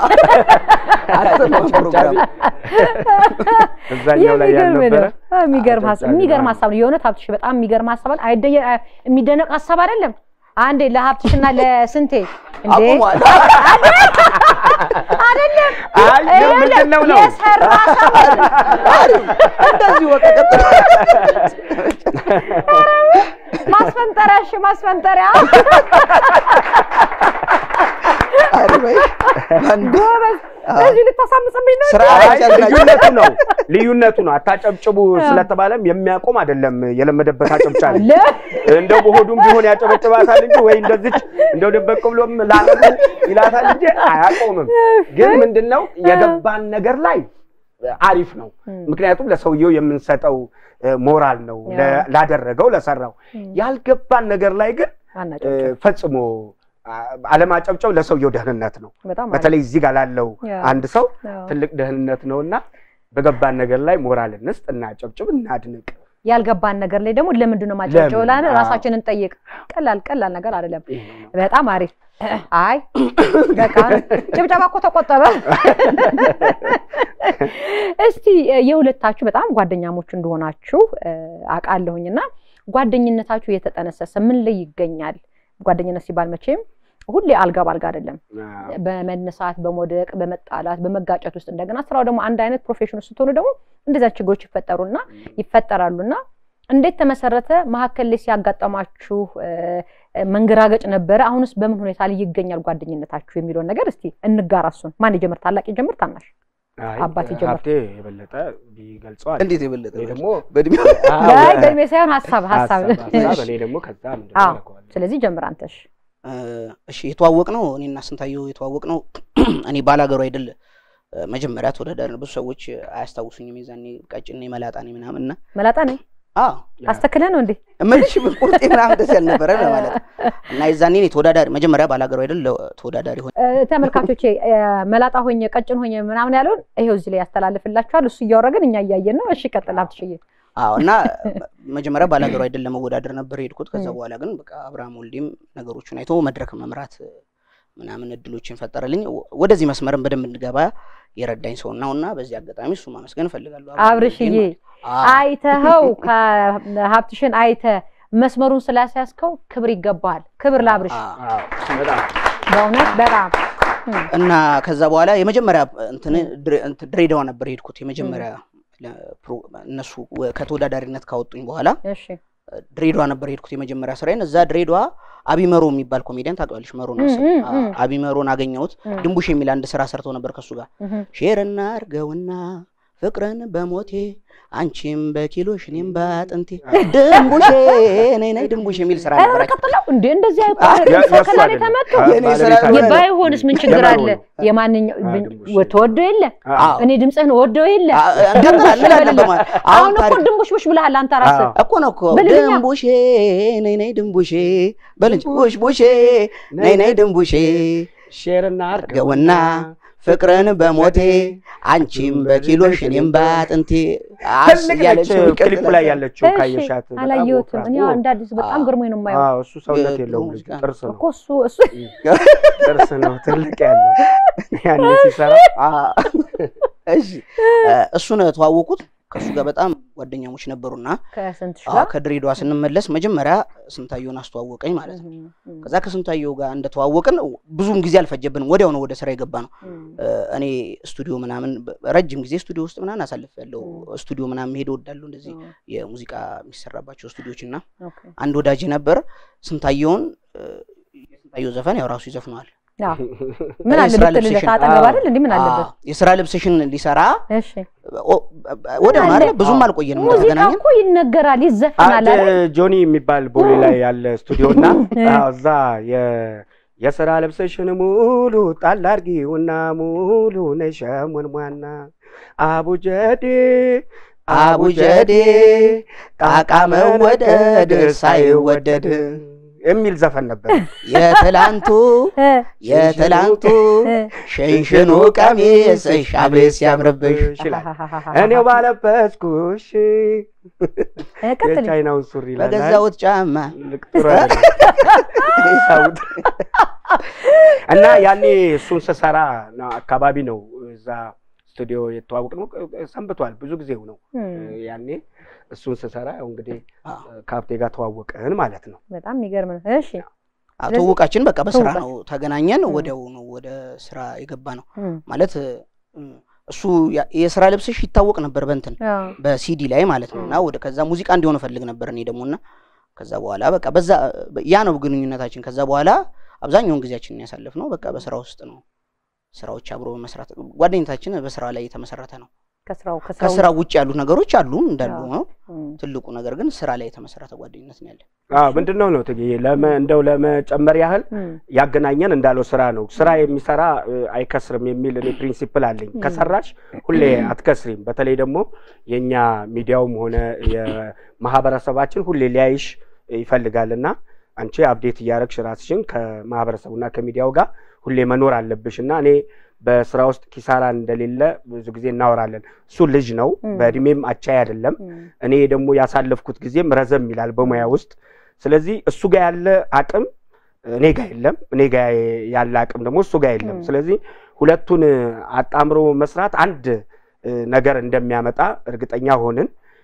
S2: አትሰማም ፕሮግራም።
S3: እዛኛው ላይ
S1: የሚገርም
S3: ያልነበረ
S1: ነው። አዎ፣ የሚገርም ሀሳብ
S3: አጨብጫቢ
S1: የሚገርም
S3: ነው።
S1: ሀሳብ ነው። የእውነት ሀብትሽ በጣም የሚገርም ሀሳብ አለ። አይደየ አ- የሚደነቅ ሀሳብ አይደለም። አንዴ ለሀብትሽና ለስንቴ እንዴ
S2: አቁሟል።
S1: አይደለም
S3: አይ ግን ምንድን ነው ነው
S1: የሰራ ሰው
S2: አሪፍ። እንደዚህ በቃ ቀጥል።
S1: ማስፈንጠሪያ እሺ ማስፈንጠሪያ
S2: አሪፍ። አይ፣ አንድ
S1: ጎበዝ እዚህ ልታሳምጽብኝ ነው
S2: ስራ
S3: አይ
S2: ያልቻላችሁ።
S3: ልዩነቱ ነው ልዩነቱ ነው። አታጨብጭቡ ስለተባለም የሚያቆም አይደለም የለመደበት አጨብጫቢ
S1: አለ
S3: እንደው በሆዱም ቢሆን ያጨበጭባታል እንጂ ወይ እንደዚች እንደው ደበቅ ብሎም ላረጉ ይላታል እንጂ አያቆምም። ግን ምንድነው የገባን ነገር ላይ አሪፍ ነው። ምክንያቱም ለሰውየው የምንሰጠው እ፣ ሞራል ነው ለ- ላደረገው ለሰራው። ያልገባን ነገር ላይ ግን እ፣
S1: አናጨብጭብ
S3: ፈጽሞ አ- አለማጨብጨብ ለሰውየው ደህንነት ነው።
S1: በጣም አሪፍ።
S3: በተለይ እዚህ ጋር ላለው
S1: ያ።
S3: አንድ ሰው
S1: አዎ።
S3: ትልቅ ደህንነት ነውና በገባን ነገር ላይ ሞራል እንስጥ፣ እናጨብጭብ፣ እናድንቅ።
S1: ያልገባን ነገር ላይ ደግሞ ለምንድን ነው ማጨብጨብ
S3: ለምን?
S1: ላለ
S3: አዎ።
S1: ራሳችንን ጠይቅ። ቀላል ቀላል ነገር አይደለም።
S3: ይሄ ነው።
S1: በጣም አሪፍ። አይ በቃ ጭብጨባ እኮ ተቆጠበ። እስቲ እ፣ የሁለታችሁ በጣም ጓደኛሞች እንደሆናችሁ እ፣ አውቃለሁኝና ጓደኝነታችሁ የተጠነሰሰ ምን ላይ ይገኛል? ጓደኝነት ሲባል መቼም ሁሌ አልጋ ባልጋ አይደለም።
S3: አዎ።
S1: በመነሳት በመውደቅ በመጣላት በመጋጨት ውስጥ እንደገና ስራው ደግሞ አንድ አይነት ፕሮፌሽን ውስጥ ስትሆኑ ደግሞ እንደዚያ ችግሮች ይፈጠሩና ይፈጠራሉና እንዴት ተመሰረተ? መሀከል ላይ ሲያጋጠማችሁ እ፣ መንገራገጭ ነበረ? አሁንስ በምን ሁኔታ ላይ ይገኛል ጓደኝነታችሁ የሚለውን ነገር እስቲ እንጋራ። እሱን ማን ይጀምር? ታላቅ ይጀምር? ታናሽ?
S3: አይ፣
S1: አባቴ ጀመር።
S3: ሀብቴ የበለጠ ቢገልጸዋል።
S2: እንዴት የበለጠ
S3: እኔ ደግሞ
S2: በእድሜ
S3: አዎ፣
S1: ላይ በእድሜ ሳይሆን ሀሳብ ሀሳብ
S3: ሀሳብ ሀሳብ፣ እኔ ደግሞ ከዛ ምንድን ነው
S1: አዎ።
S3: አደርገዋለሁ።
S1: ስለዚህ ጀምር አንተሽ።
S2: እ፣ እሺ የተዋወቅ ነው እኔና ስንታየው የተዋወቅ ነው እኔ ባላገሩ አይደል እ፣ መጀመሪያ ተወዳዳሪ ነው። ብዙ ሰዎች አያስታውሱኝም የዛኔ ቀጭኔ መላጣ ነኝ ምናምን እና
S1: መላጣ ነኝ
S2: አዎ
S1: አስተክለህ ነው እንዴ?
S2: እምልሽ ቁርጤ ምናምን ደስ ያልነበረ ነው ማለት ነው። እና የዛኔ እኔ ተወዳዳሪ መጀመሪያ ባላገሩ አይደል ተወዳዳሪ ሆኜ
S1: እ፣ ተመልካቾቼ እ፣ መላጣ ሆኜ ቀጭን ሆኜ ምናምን ያለውን ይሄው እዚህ ላይ ያስተላልፍላችኋል። እሱ እያወረግን እኛ እያየን ነው። እሺ ቀጥል ሀብትሽዬ።
S2: አዎ እና መጀመሪያ ባላገሩ አይደል ለመወዳደር ነበር የሄድኩት። ከዛ በኋላ ግን በቃ አብርሃም ወልዴም ነገሮችን አይቶ መድረክ መምራት ምናምን እድሎችን ፈጠረልኝ። ወ- ወደዚህ መስመርን በደንብ እንድገባ የረዳኝ ሰው ነው እና በዚህ አጋጣሚ እሱ ማመስገን እፈልጋለሁ። አብርሃም
S1: አብርሽዬ
S2: ወልዴን ማለት ነው። አዎ።
S1: አይተኸው ከሀብትሽን አይተ መስመሩን ስላስያዝከው ክብር ይገባሃል። ክብር ለአብርሽ
S2: አዎ።
S3: አዎ፣ በጣም
S1: በእውነት በጣም እም፣
S2: እና ከዛ በኋላ የመጀመሪያ እንትን ድሬ- እንትን ድሬዳዋ ነበር የሄድኩት። የመጀመሪያ ለፕሮ- እነሱ ወ- ከተወዳዳሪነት ካወጡኝ በኋላ
S1: እሺ
S2: ድሬዳዋ ነበር የሄድኩት የመጀመሪያ ስራዬን። እዛ ድሬዳዋ አቢመሮ የሚባል ኮሜዲያን ታውቂዋለሽ? መሮን
S1: እም፣
S2: መሰለኝ።
S1: እም፣ እም።
S2: አዎ፣ አቢመሮን አገኘሁት።
S1: እም፣
S2: ድንቡሽ የሚል አንድ ስራ ሰርቶ ነበር ከሱ ጋር
S1: እም፣
S2: ሼርና አርገውና ፍቅርን በሞቴ አንቺም በኪሎሽ እኔም በአጥንቴ ድንቡሼ ነይ ነይ ድንቡሽ የሚል ስራ
S1: ኧረ
S2: ነበራቸው።
S1: ቀጥለው እንዴ እንደዚህ
S3: ያ-
S1: አይባልም።
S3: የእሱ
S1: ሰከላ ላይ
S3: አይደለም።
S1: ተመጡ
S3: አ-
S2: የእኔ
S3: ባለቤት
S2: ስራ-
S3: አይደለም።
S1: ባይሆንስ ምን ችግር
S3: የመሮ
S1: አለ?
S3: ነው።
S1: የማንኛው
S3: አ፣ ድንቡሽ።
S1: ተወዶ የለ
S3: አዎ።
S1: እኔ ድምፅህን ወደው የለ
S2: አ- እንቀጥላለን እንላለን በማለት
S1: አሁን
S2: አሁን
S1: እኮ
S2: ታሪክ
S1: ድንቡሽቡሽ ብለሃል አንተ ራስህ።
S3: አዎ።
S2: እኮ ነው እኮ
S1: በልልኛ።
S2: ድንቡሼ ነይ ነይ ድንቡሼ በልጅ ቡሽ ቡሼ ነይ ነይ ድንቡሼ
S3: ሼርና
S2: አርገውና ፍቅርን በሞቴ አንቺም በኪሎሽ እኔም በአጥንቴ አስ
S3: ትልቅ
S2: እያለች
S3: ነች
S2: የሚቀጥል
S3: ክሊፑ ላይ ያለችው
S1: እሺ፣
S3: ካየሻት በጣም
S1: አላየሁትም።
S3: ወፍራም።
S1: እኔ እንደ አዲስ በጣም
S2: አዎ።
S1: ግርሞኝ ነው የማየው
S3: አዎ፣ እሱ ሰውነት
S2: የድሮ
S3: የለውም ልጁ
S2: ሙዚቃ
S3: ጥርስ ነው
S1: እኮ እሱ እሱ
S3: ጥርስ ነው ትልቅ ያለው ያኔ ሲሰራ
S2: አ- እሺ እሱን ተዋወቁት። ከእሱ ጋር በጣም ጓደኛሞች ነበሩና
S1: ከስንት ሺህ
S2: አዎ፣
S1: ጋር
S2: ከድሬዳዋ ስንመለስ መጀመሪያ ስንታየውን አስተዋወቀኝ ማለት ነው።
S1: እም፣ እም፣
S2: ከዛ ከስንታየው ጋር እንደተዋወቅን ብዙም ጊዜ አልፈጀብንም። ወዲያው ነው ወደ ስራ የገባ ነው።
S1: እም፣
S2: እኔ ስቱዲዮ ምናምን በ- ረጅም ጊዜ ስቱዲዮ ውስጥ ምናምን አሳልፍ ያለው ስቱዲዮ ምናምን መሄድ እወዳለሁ። እንደዚህ
S1: እም፣
S2: የሙዚቃ የሚሰራባቸው ስቱዲዮች እና
S1: ኦኬ።
S2: አንድ ወዳጅ ነበር ስንታየውን እ፣ የስንታየው ዘፈን ያው ራሱ ይዘፍነዋል።
S1: አዎ። ምን አለ
S2: የስራ
S1: ብትልለት
S2: ልብስሽን-
S1: አጠገብ አይደል እንዲህ ምን አለበት?
S2: አዎ፣ የስራ ልብስሽን ሊሰራ
S1: እሺ
S2: ኦ- ወዲያው ነው
S1: አለ?
S2: አይደል? ብዙም
S3: አዎ።
S2: አልቆየንም
S1: ሙዚቃ
S2: ከተገናኘን።
S1: እኮ ይነገራል፣ ይዘፈናል
S3: አንድ
S1: አይደል?
S3: ጆኒ የሚባል ቦሌ ላይ ያለ ስቱዲዮ እና አዎ፣ እዛ የ- የስራ ልብስሽን ሙሉ ጣል አድርጊውና ሙሉ ነሸሞንሟና አቡጀዴ
S2: አቡጀዴ ጣቃ መወደድ ሳይወደድ
S3: የሚል ዘፈን ነበር።
S2: የትላንቱ
S1: እ፣
S2: የትላንቱ
S1: እ፣
S2: ሽንሽኑ ቀሚስሽ አቤት ሲያምርብሽ
S3: ይችላል
S1: አሃሃሃሃ።
S3: እኔው ባለበስኩሽ
S1: እ፣ ቀጥል።
S3: የቻይናውን ሱሪ ይላል።
S2: በገዛሁት ጫማ
S3: ልክ ጥሩ አይደለም። ይሳውት። እና ያኔ እሱን ስሰራ ነው አካባቢ ነው እዛ ስቱዲዮ የተዋወቅ ነው ሰንብቷል። ብዙ ጊዜው ነው
S1: እም፣
S3: ያኔ እሱን ስሰራ ያው እንግዲህ
S2: አዎ።
S3: ከሀብቴ ጋር ተዋወቅን ማለት ነው።
S1: በጣም የሚገርም ነው። እሺ
S2: አዎ፣ ትውውቃችን በቃ በስራ
S1: ትውውቃችን።
S2: ነው ተገናኘን።
S1: ም።
S2: ወዲያው ነው ወደ ስራ የገባ ነው
S1: እም፣
S2: ማለት እ፣ እሱ ያ- የስራ ልብስሽ ይታወቅ ነበር በእንትን
S1: አዎ።
S2: በሲዲ ላይ ማለት ነው። እና ወደ ከዛ ሙዚቃ እንዲሆን እፈልግ ነበር እኔ ደግሞ እና ከዛ በኋላ በቃ በዛ ያ ነው ግንኙነታችን። ከዛ በኋላ አብዛኛውን ጊዜያችንን ያሳለፍነው በቃ በስራ ውስጥ ነው። ስራዎች አብሮ በመስራት ጓደኝነታችን በስራ ላይ የተመሰረተ ነው።
S1: ከስራው ከስራው
S2: ከስራ ውጭ ያሉት ነገሮች አሉ እንዳሉ
S1: አዎ።
S2: ነው።
S1: እም፣
S2: ትልቁ ነገር ግን ስራ ላይ የተመሰረተ ጓደኝነት ነው ያለን።
S3: አዎ ምንድን ነው ነው ትግዬ ለመ እንደው ለመጨመር ያህል
S1: እም፣
S3: ያገናኘን እንዳለው ስራ ነው። ስራ የሚሰራ እ፣ አይከስርም የሚል እኔ ፕሪንሲፕል አለኝ።
S1: ም።
S3: ከሰራሽ ሁሌ አትከስሪም። በተለይ ደግሞ የእኛ ሚዲያውም ሆነ የማህበረሰባችን ሁሌ ሊያይሽ ይፈልጋል እና አንቺ አፕዴት እያደረግሽ ራስሽን ከማህበረሰቡና ከሚዲያው ጋር ሁሌ መኖር አለብሽ እና እኔ በስራ ውስጥ ኪሳራ እንደሌለ ብዙ ጊዜ እናወራለን። እሱ ልጅ ነው፣
S1: ም።
S3: በእድሜም አቻይ አይደለም።
S1: እም፣
S3: እኔ ደግሞ ያሳለፍኩት ጊዜም ረዘም ይላል በሙያ ውስጥ። ስለዚህ እሱ ጋር ያለ አቅም እኔ ጋር የለም፣ እኔ ጋር ያለ አቅም ደግሞ እሱ ጋር የለም።
S1: ም።
S3: ስለዚህ ሁለቱን አጣምሮ መስራት አንድ እ፣ ነገር እንደሚያመጣ እርግጠኛ ሆንን።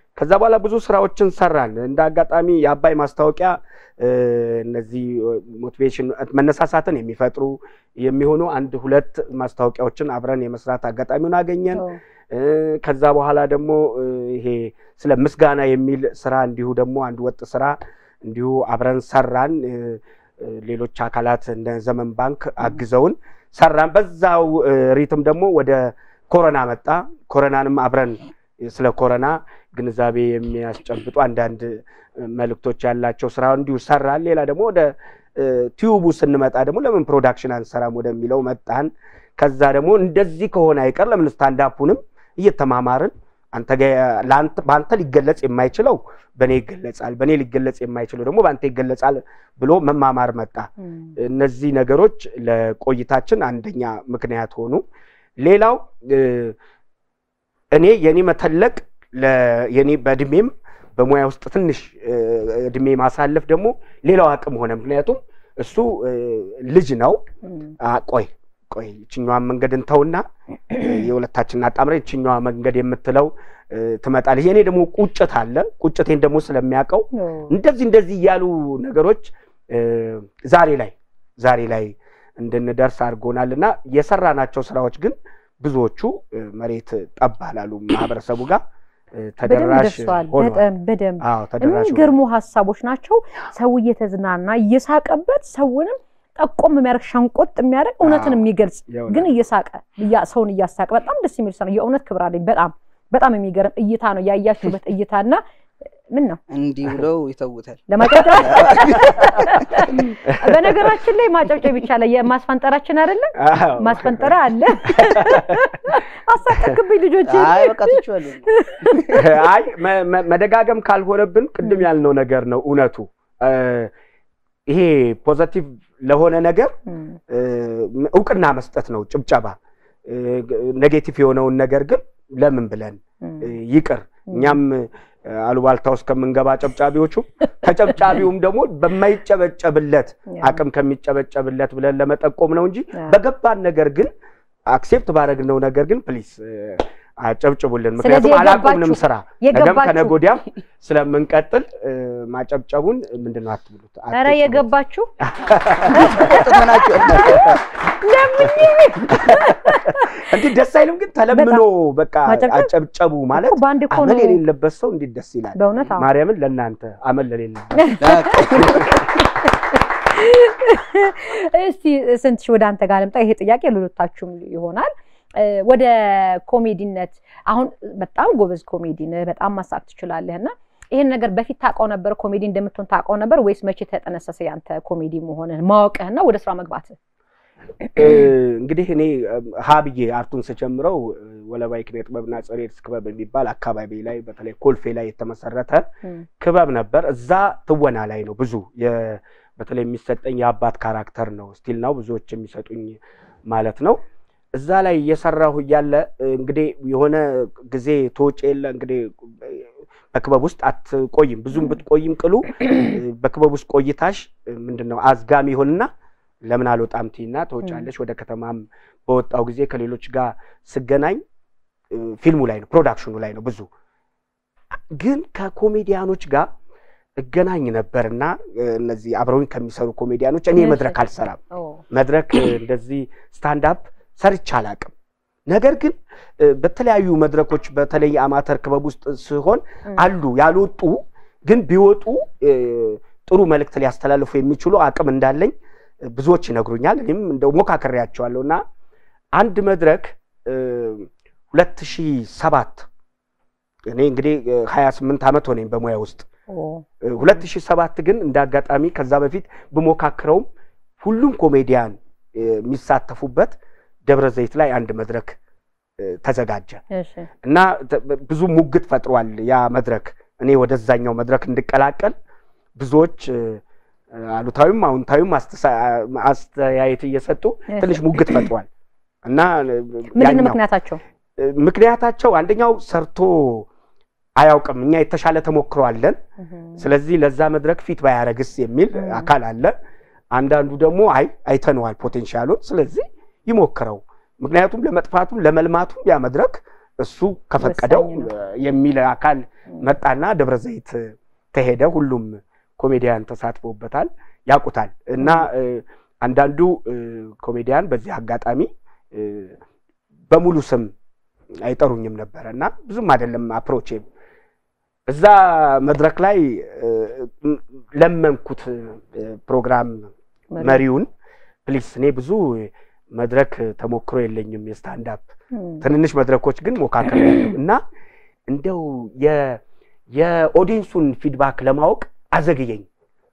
S3: ከዛ በኋላ ብዙ ስራዎችን ሰራን። እንደ አጋጣሚ የአባይ ማስታወቂያ እ፣ እነዚህ ሞቲቬሽን መነሳሳትን የሚፈጥሩ የሚሆኑ አንድ ሁለት ማስታወቂያዎችን አብረን የመስራት አጋጣሚውን አገኘን።
S1: ኦ፣
S3: እ፣ ከዛ በኋላ ደግሞ እ፣ ይሄ ስለ ምስጋና የሚል ስራ እንዲሁ ደግሞ አንድ ወጥ ስራ እንዲሁ አብረን ሰራን። እ፣ እ፣ ሌሎች አካላት እንደ ዘመን ባንክ አግዘውን ሰራን። በዛው እ፣ ሪትም ደግሞ ወደ ኮሮና መጣ። ኮሮናንም አብረን ስለ ኮሮና ግንዛቤ የሚያስጨብጡ አንዳንድ እ፣ መልእክቶች ያላቸው ስራ እንዲሁ ሰራን። ሌላ ደግሞ ወደ እ፣ ቲዩቡ ስንመጣ ደግሞ ለምን ፕሮዳክሽን አንሰራም ወደሚለው መጣን። ከዛ ደግሞ እንደዚህ ከሆነ አይቀር ለምን ስታንዳፑንም እየተማማርን አንተ ጋ ለአንተ- በአንተ ሊገለጽ የማይችለው በእኔ ይገለጻል፣ በእኔ ሊገለጽ የማይችለው ደግሞ በአንተ ይገለጻል ብሎ መማማር መጣ።
S1: እም፣
S3: እነዚህ ነገሮች ለቆይታችን አንደኛ ምክንያት ሆኑ። ሌላው እ፣ እኔ የኔ መተለቅ ለ- የኔ በእድሜም በሙያ ውስጥ ትንሽ እ፣ እድሜ ማሳለፍ ደግሞ ሌላው አቅም ሆነ። ምክንያቱም እሱ እ፣ ልጅ ነው።
S1: እም፣
S3: አ፣ ቆይ ቆይ ይችኛዋን መንገድ እንተውና እ፣ የሁለታችንን አጣምረ ይችኛዋ መንገድ የምትለው እ፣ ትመጣለች። የኔ ደግሞ ቁጭት አለ። ቁጭቴን ደግሞ ስለሚያውቀው
S1: ኦ፣
S3: እንደዚህ እንደዚህ እያሉ ነገሮች እ፣ ዛሬ ላይ ዛሬ ላይ እንድንደርስ አድርጎናል እና የሰራናቸው ስራዎች ግን ብዙዎቹ እ፣ መሬት ጠብ አላሉ ማህበረሰቡ ጋር እ፣
S1: በደንብ
S3: ተደራሽ
S1: ደርሰዋል።
S3: ሆኗል።
S1: በጣም በደንብ
S3: አዎ ተደራሽ ሆኗል።
S1: የሚገርሙ ሀሳቦች ናቸው። ሰው እየተዝናና እየሳቀበት ሰውንም ጠቆም የሚያደርግ ሸንቆጥ የሚያደርግ እውነትን
S3: አዎ።
S1: የሚገልጽ
S3: የእውነት።
S1: ግን እየሳቀ እያ- ሰውን እያሳቀ በጣም ደስ የሚል ሰው ነው። የእውነት ክብር አለኝ። በጣም በጣም የሚገርም እይታ ነው ያያችሁበት እይታና ምን ነው
S2: እንዲህ ብለው ይተውታል።
S1: ለማጨብጨብ በነገራችን ላይ ማጨብጨብ ይቻላል። የማስፈንጠራችን አይደለም
S3: አዎ።
S1: ማስፈንጠሪያ አለ። አሳቀክብኝ ልጆች
S2: አይ በቃ ትችዋለሁ።
S3: አይ መ- መ- መደጋገም ካልሆነብን ቅድም ያልነው ነገር ነው እውነቱ። እ፣ ይሄ ፖዘቲቭ ለሆነ ነገር እ፣ እውቅና መስጠት ነው ጭብጨባ። እ፣ ኔጌቲቭ የሆነውን ነገር ግን ለምን ብለን እ፣ ይቅር እኛም እ፣ አሉባልታ ውስጥ ከምንገባ ጨብጫቢዎቹ ተጨብጫቢውም ደግሞ በማይጨበጨብለት አቅም ከሚጨበጨብለት ብለን ለመጠቆም ነው እንጂ በገባን ነገር ግን አክሴፕት ባደረግነው ነገር ግን ፕሊስ አጨብጭቡልን። ምክንያቱም
S1: ስለዚህ
S3: አላቆምንም
S1: የገባችሁ-
S3: ስራ ነገም
S1: የገባችሁ
S3: ከነገ ወዲያም ስለምንቀጥል እ፣ ማጨብጨቡን ምንድን ነው አትብሉት።
S1: ኧረ
S3: አትጭኑት።
S1: የገባችሁ
S2: ጥመናቸው
S3: እንዲህ ደስ አይልም ግን ተለምኖ በቃ
S1: ማጨብጨብ?
S3: አጨብጨቡ ማለት
S1: እኮ በአንድ እኮ
S3: አመል
S1: ነው።
S3: የሌለበት ሰው እንዴት ደስ ይላል።
S1: በእውነት አዎ።
S3: ማርያምን ለእናንተ አመል ለሌለበት
S1: እስቲ ስንት ወደ አንተ ጋር ልምጣ። ይሄ ጥያቄ ለሁለታችሁም ይሆናል። እ፣ ወደ ኮሜዲነት አሁን በጣም ጎበዝ ኮሜዲ ነህ፣ በጣም ማሳቅ ትችላለህ እና ይሄን ነገር በፊት ታውቀው ነበር ኮሜዲ እንደምትሆን ታውቀው ነበር ወይስ መቼ ተጠነሰሰ ያንተ ኮሜዲ መሆንህን ማወቅህና ወደ ስራ መግባትህ?
S3: እ፣ እንግዲህ እኔ ሀ ብዬ አርቱን ስጀምረው እ፣ ወለባይ ኪነ ጥበብና ጸሬድስ ክበብ የሚባል አካባቢ ላይ በተለይ ኮልፌ ላይ የተመሰረተ ክበብ ነበር። እዛ ትወና ላይ ነው ብዙ የ- በተለይ የሚሰጠኝ የአባት ካራክተር ነው ስቲል ነው ብዙዎች የሚሰጡኝ ማለት ነው። እዛ ላይ እየሰራሁ እያለ እ፣ እንግዲህ የሆነ ጊዜ ተወጪ የለ እንግዲህ እ፣ በክበብ ውስጥ አትቆይም። ብዙም ብትቆይም ቅሉ እ፣ በክበብ ውስጥ ቆይታሽ እ፣ ምንድን ነው አዝጋሚ ይሆንና ለምን አልወጣም ትይና ትወጫለሽ። ወደ ከተማም በወጣው ጊዜ ከሌሎች ጋር ስገናኝ እ፣ ፊልሙ ላይ ነው ፕሮዳክሽኑ ላይ ነው ብዙ ግን ከኮሜዲያኖች ጋር እገናኝ ነበርና እ፣ እነዚህ አብረውኝ ከሚሰሩ ኮሜዲያኖች እኔ
S1: እሺ።
S3: መድረክ አልሰራም።
S1: ኦ፣
S3: መድረክ እ፣ እንደዚህ ስታንዳፕ ሰርቼ አላቅም። ነገር ግን እ፣ በተለያዩ መድረኮች በተለይ አማተር ክበብ ውስጥ ሲሆን
S1: እም፣
S3: አሉ ያልወጡ ግን ቢወጡ እ፣ ጥሩ መልእክት ሊያስተላልፉ የሚችሉ አቅም እንዳለኝ እ፣ ብዙዎች ይነግሩኛል። እኔም እንደው ሞካክሬያቸዋለሁ እና አንድ መድረክ ሁለት ሺህ ሰባት እኔ እንግዲህ ሀያ ስምንት ዓመት ሆነኝ በሙያ ውስጥ
S1: ኦ፣
S3: ሁለት ሺህ ሰባት ግን እንደ አጋጣሚ ከዛ በፊት ብሞካክረውም ሁሉም ኮሜዲያን እ፣ የሚሳተፉበት ደብረ ዘይት ላይ አንድ መድረክ እ፣ ተዘጋጀ
S1: እሺ፣
S3: እና ተ- ብዙ ሙግት ፈጥሯል ያ መድረክ። እኔ ወደዛኛው መድረክ እንድቀላቀል ብዙዎች እ፣ አሉታዊም አዎንታዊም አስተሳ- አስተያየት እየሰጡ
S1: እሺ።
S3: ትንሽ ሙግት ፈጥሯል እና እ፣
S1: ምንድን ነው
S3: ያኛው-
S1: ምክንያታቸው?
S3: እ፣ ምክንያታቸው አንደኛው ሰርቶ አያውቅም፣ እኛ የተሻለ ተሞክሮ አለን
S1: እህም፣
S3: ስለዚህ ለዛ መድረክ ፊት ባያረግስ የሚል
S1: 음.
S3: አካል አለ። አንዳንዱ ደግሞ አይ አይተነዋል ፖቴንሻሉን፣ ስለዚህ ይሞክረው፣ ምክንያቱም ለመጥፋቱም ለመልማቱም ያ መድረክ እሱ ከፈቀደው
S1: ወሳኝ ነው።
S3: እ፣ የሚል አካል መጣና ደብረ ዘይት ተሄደ። ሁሉም ኮሜዲያን ተሳትፎበታል፣ ያውቁታል። እና እ፣ አንዳንዱ እ፣ ኮሜዲያን በዚህ አጋጣሚ እ፣ በሙሉ ስም አይጠሩኝም ነበረ እና ብዙም አይደለም አፕሮቼም እዛ መድረክ ላይ እ፣ ለመንኩት እ፣ ፕሮግራም መሪውን ፕሊስ እኔ ብዙ መድረክ ተሞክሮ የለኝም የስታንዳፕ ትንንሽ መድረኮች ግን ሞካከል ያለው እና እንደው የ- የኦዲየንሱን ፊድባክ ለማወቅ አዘግየኝ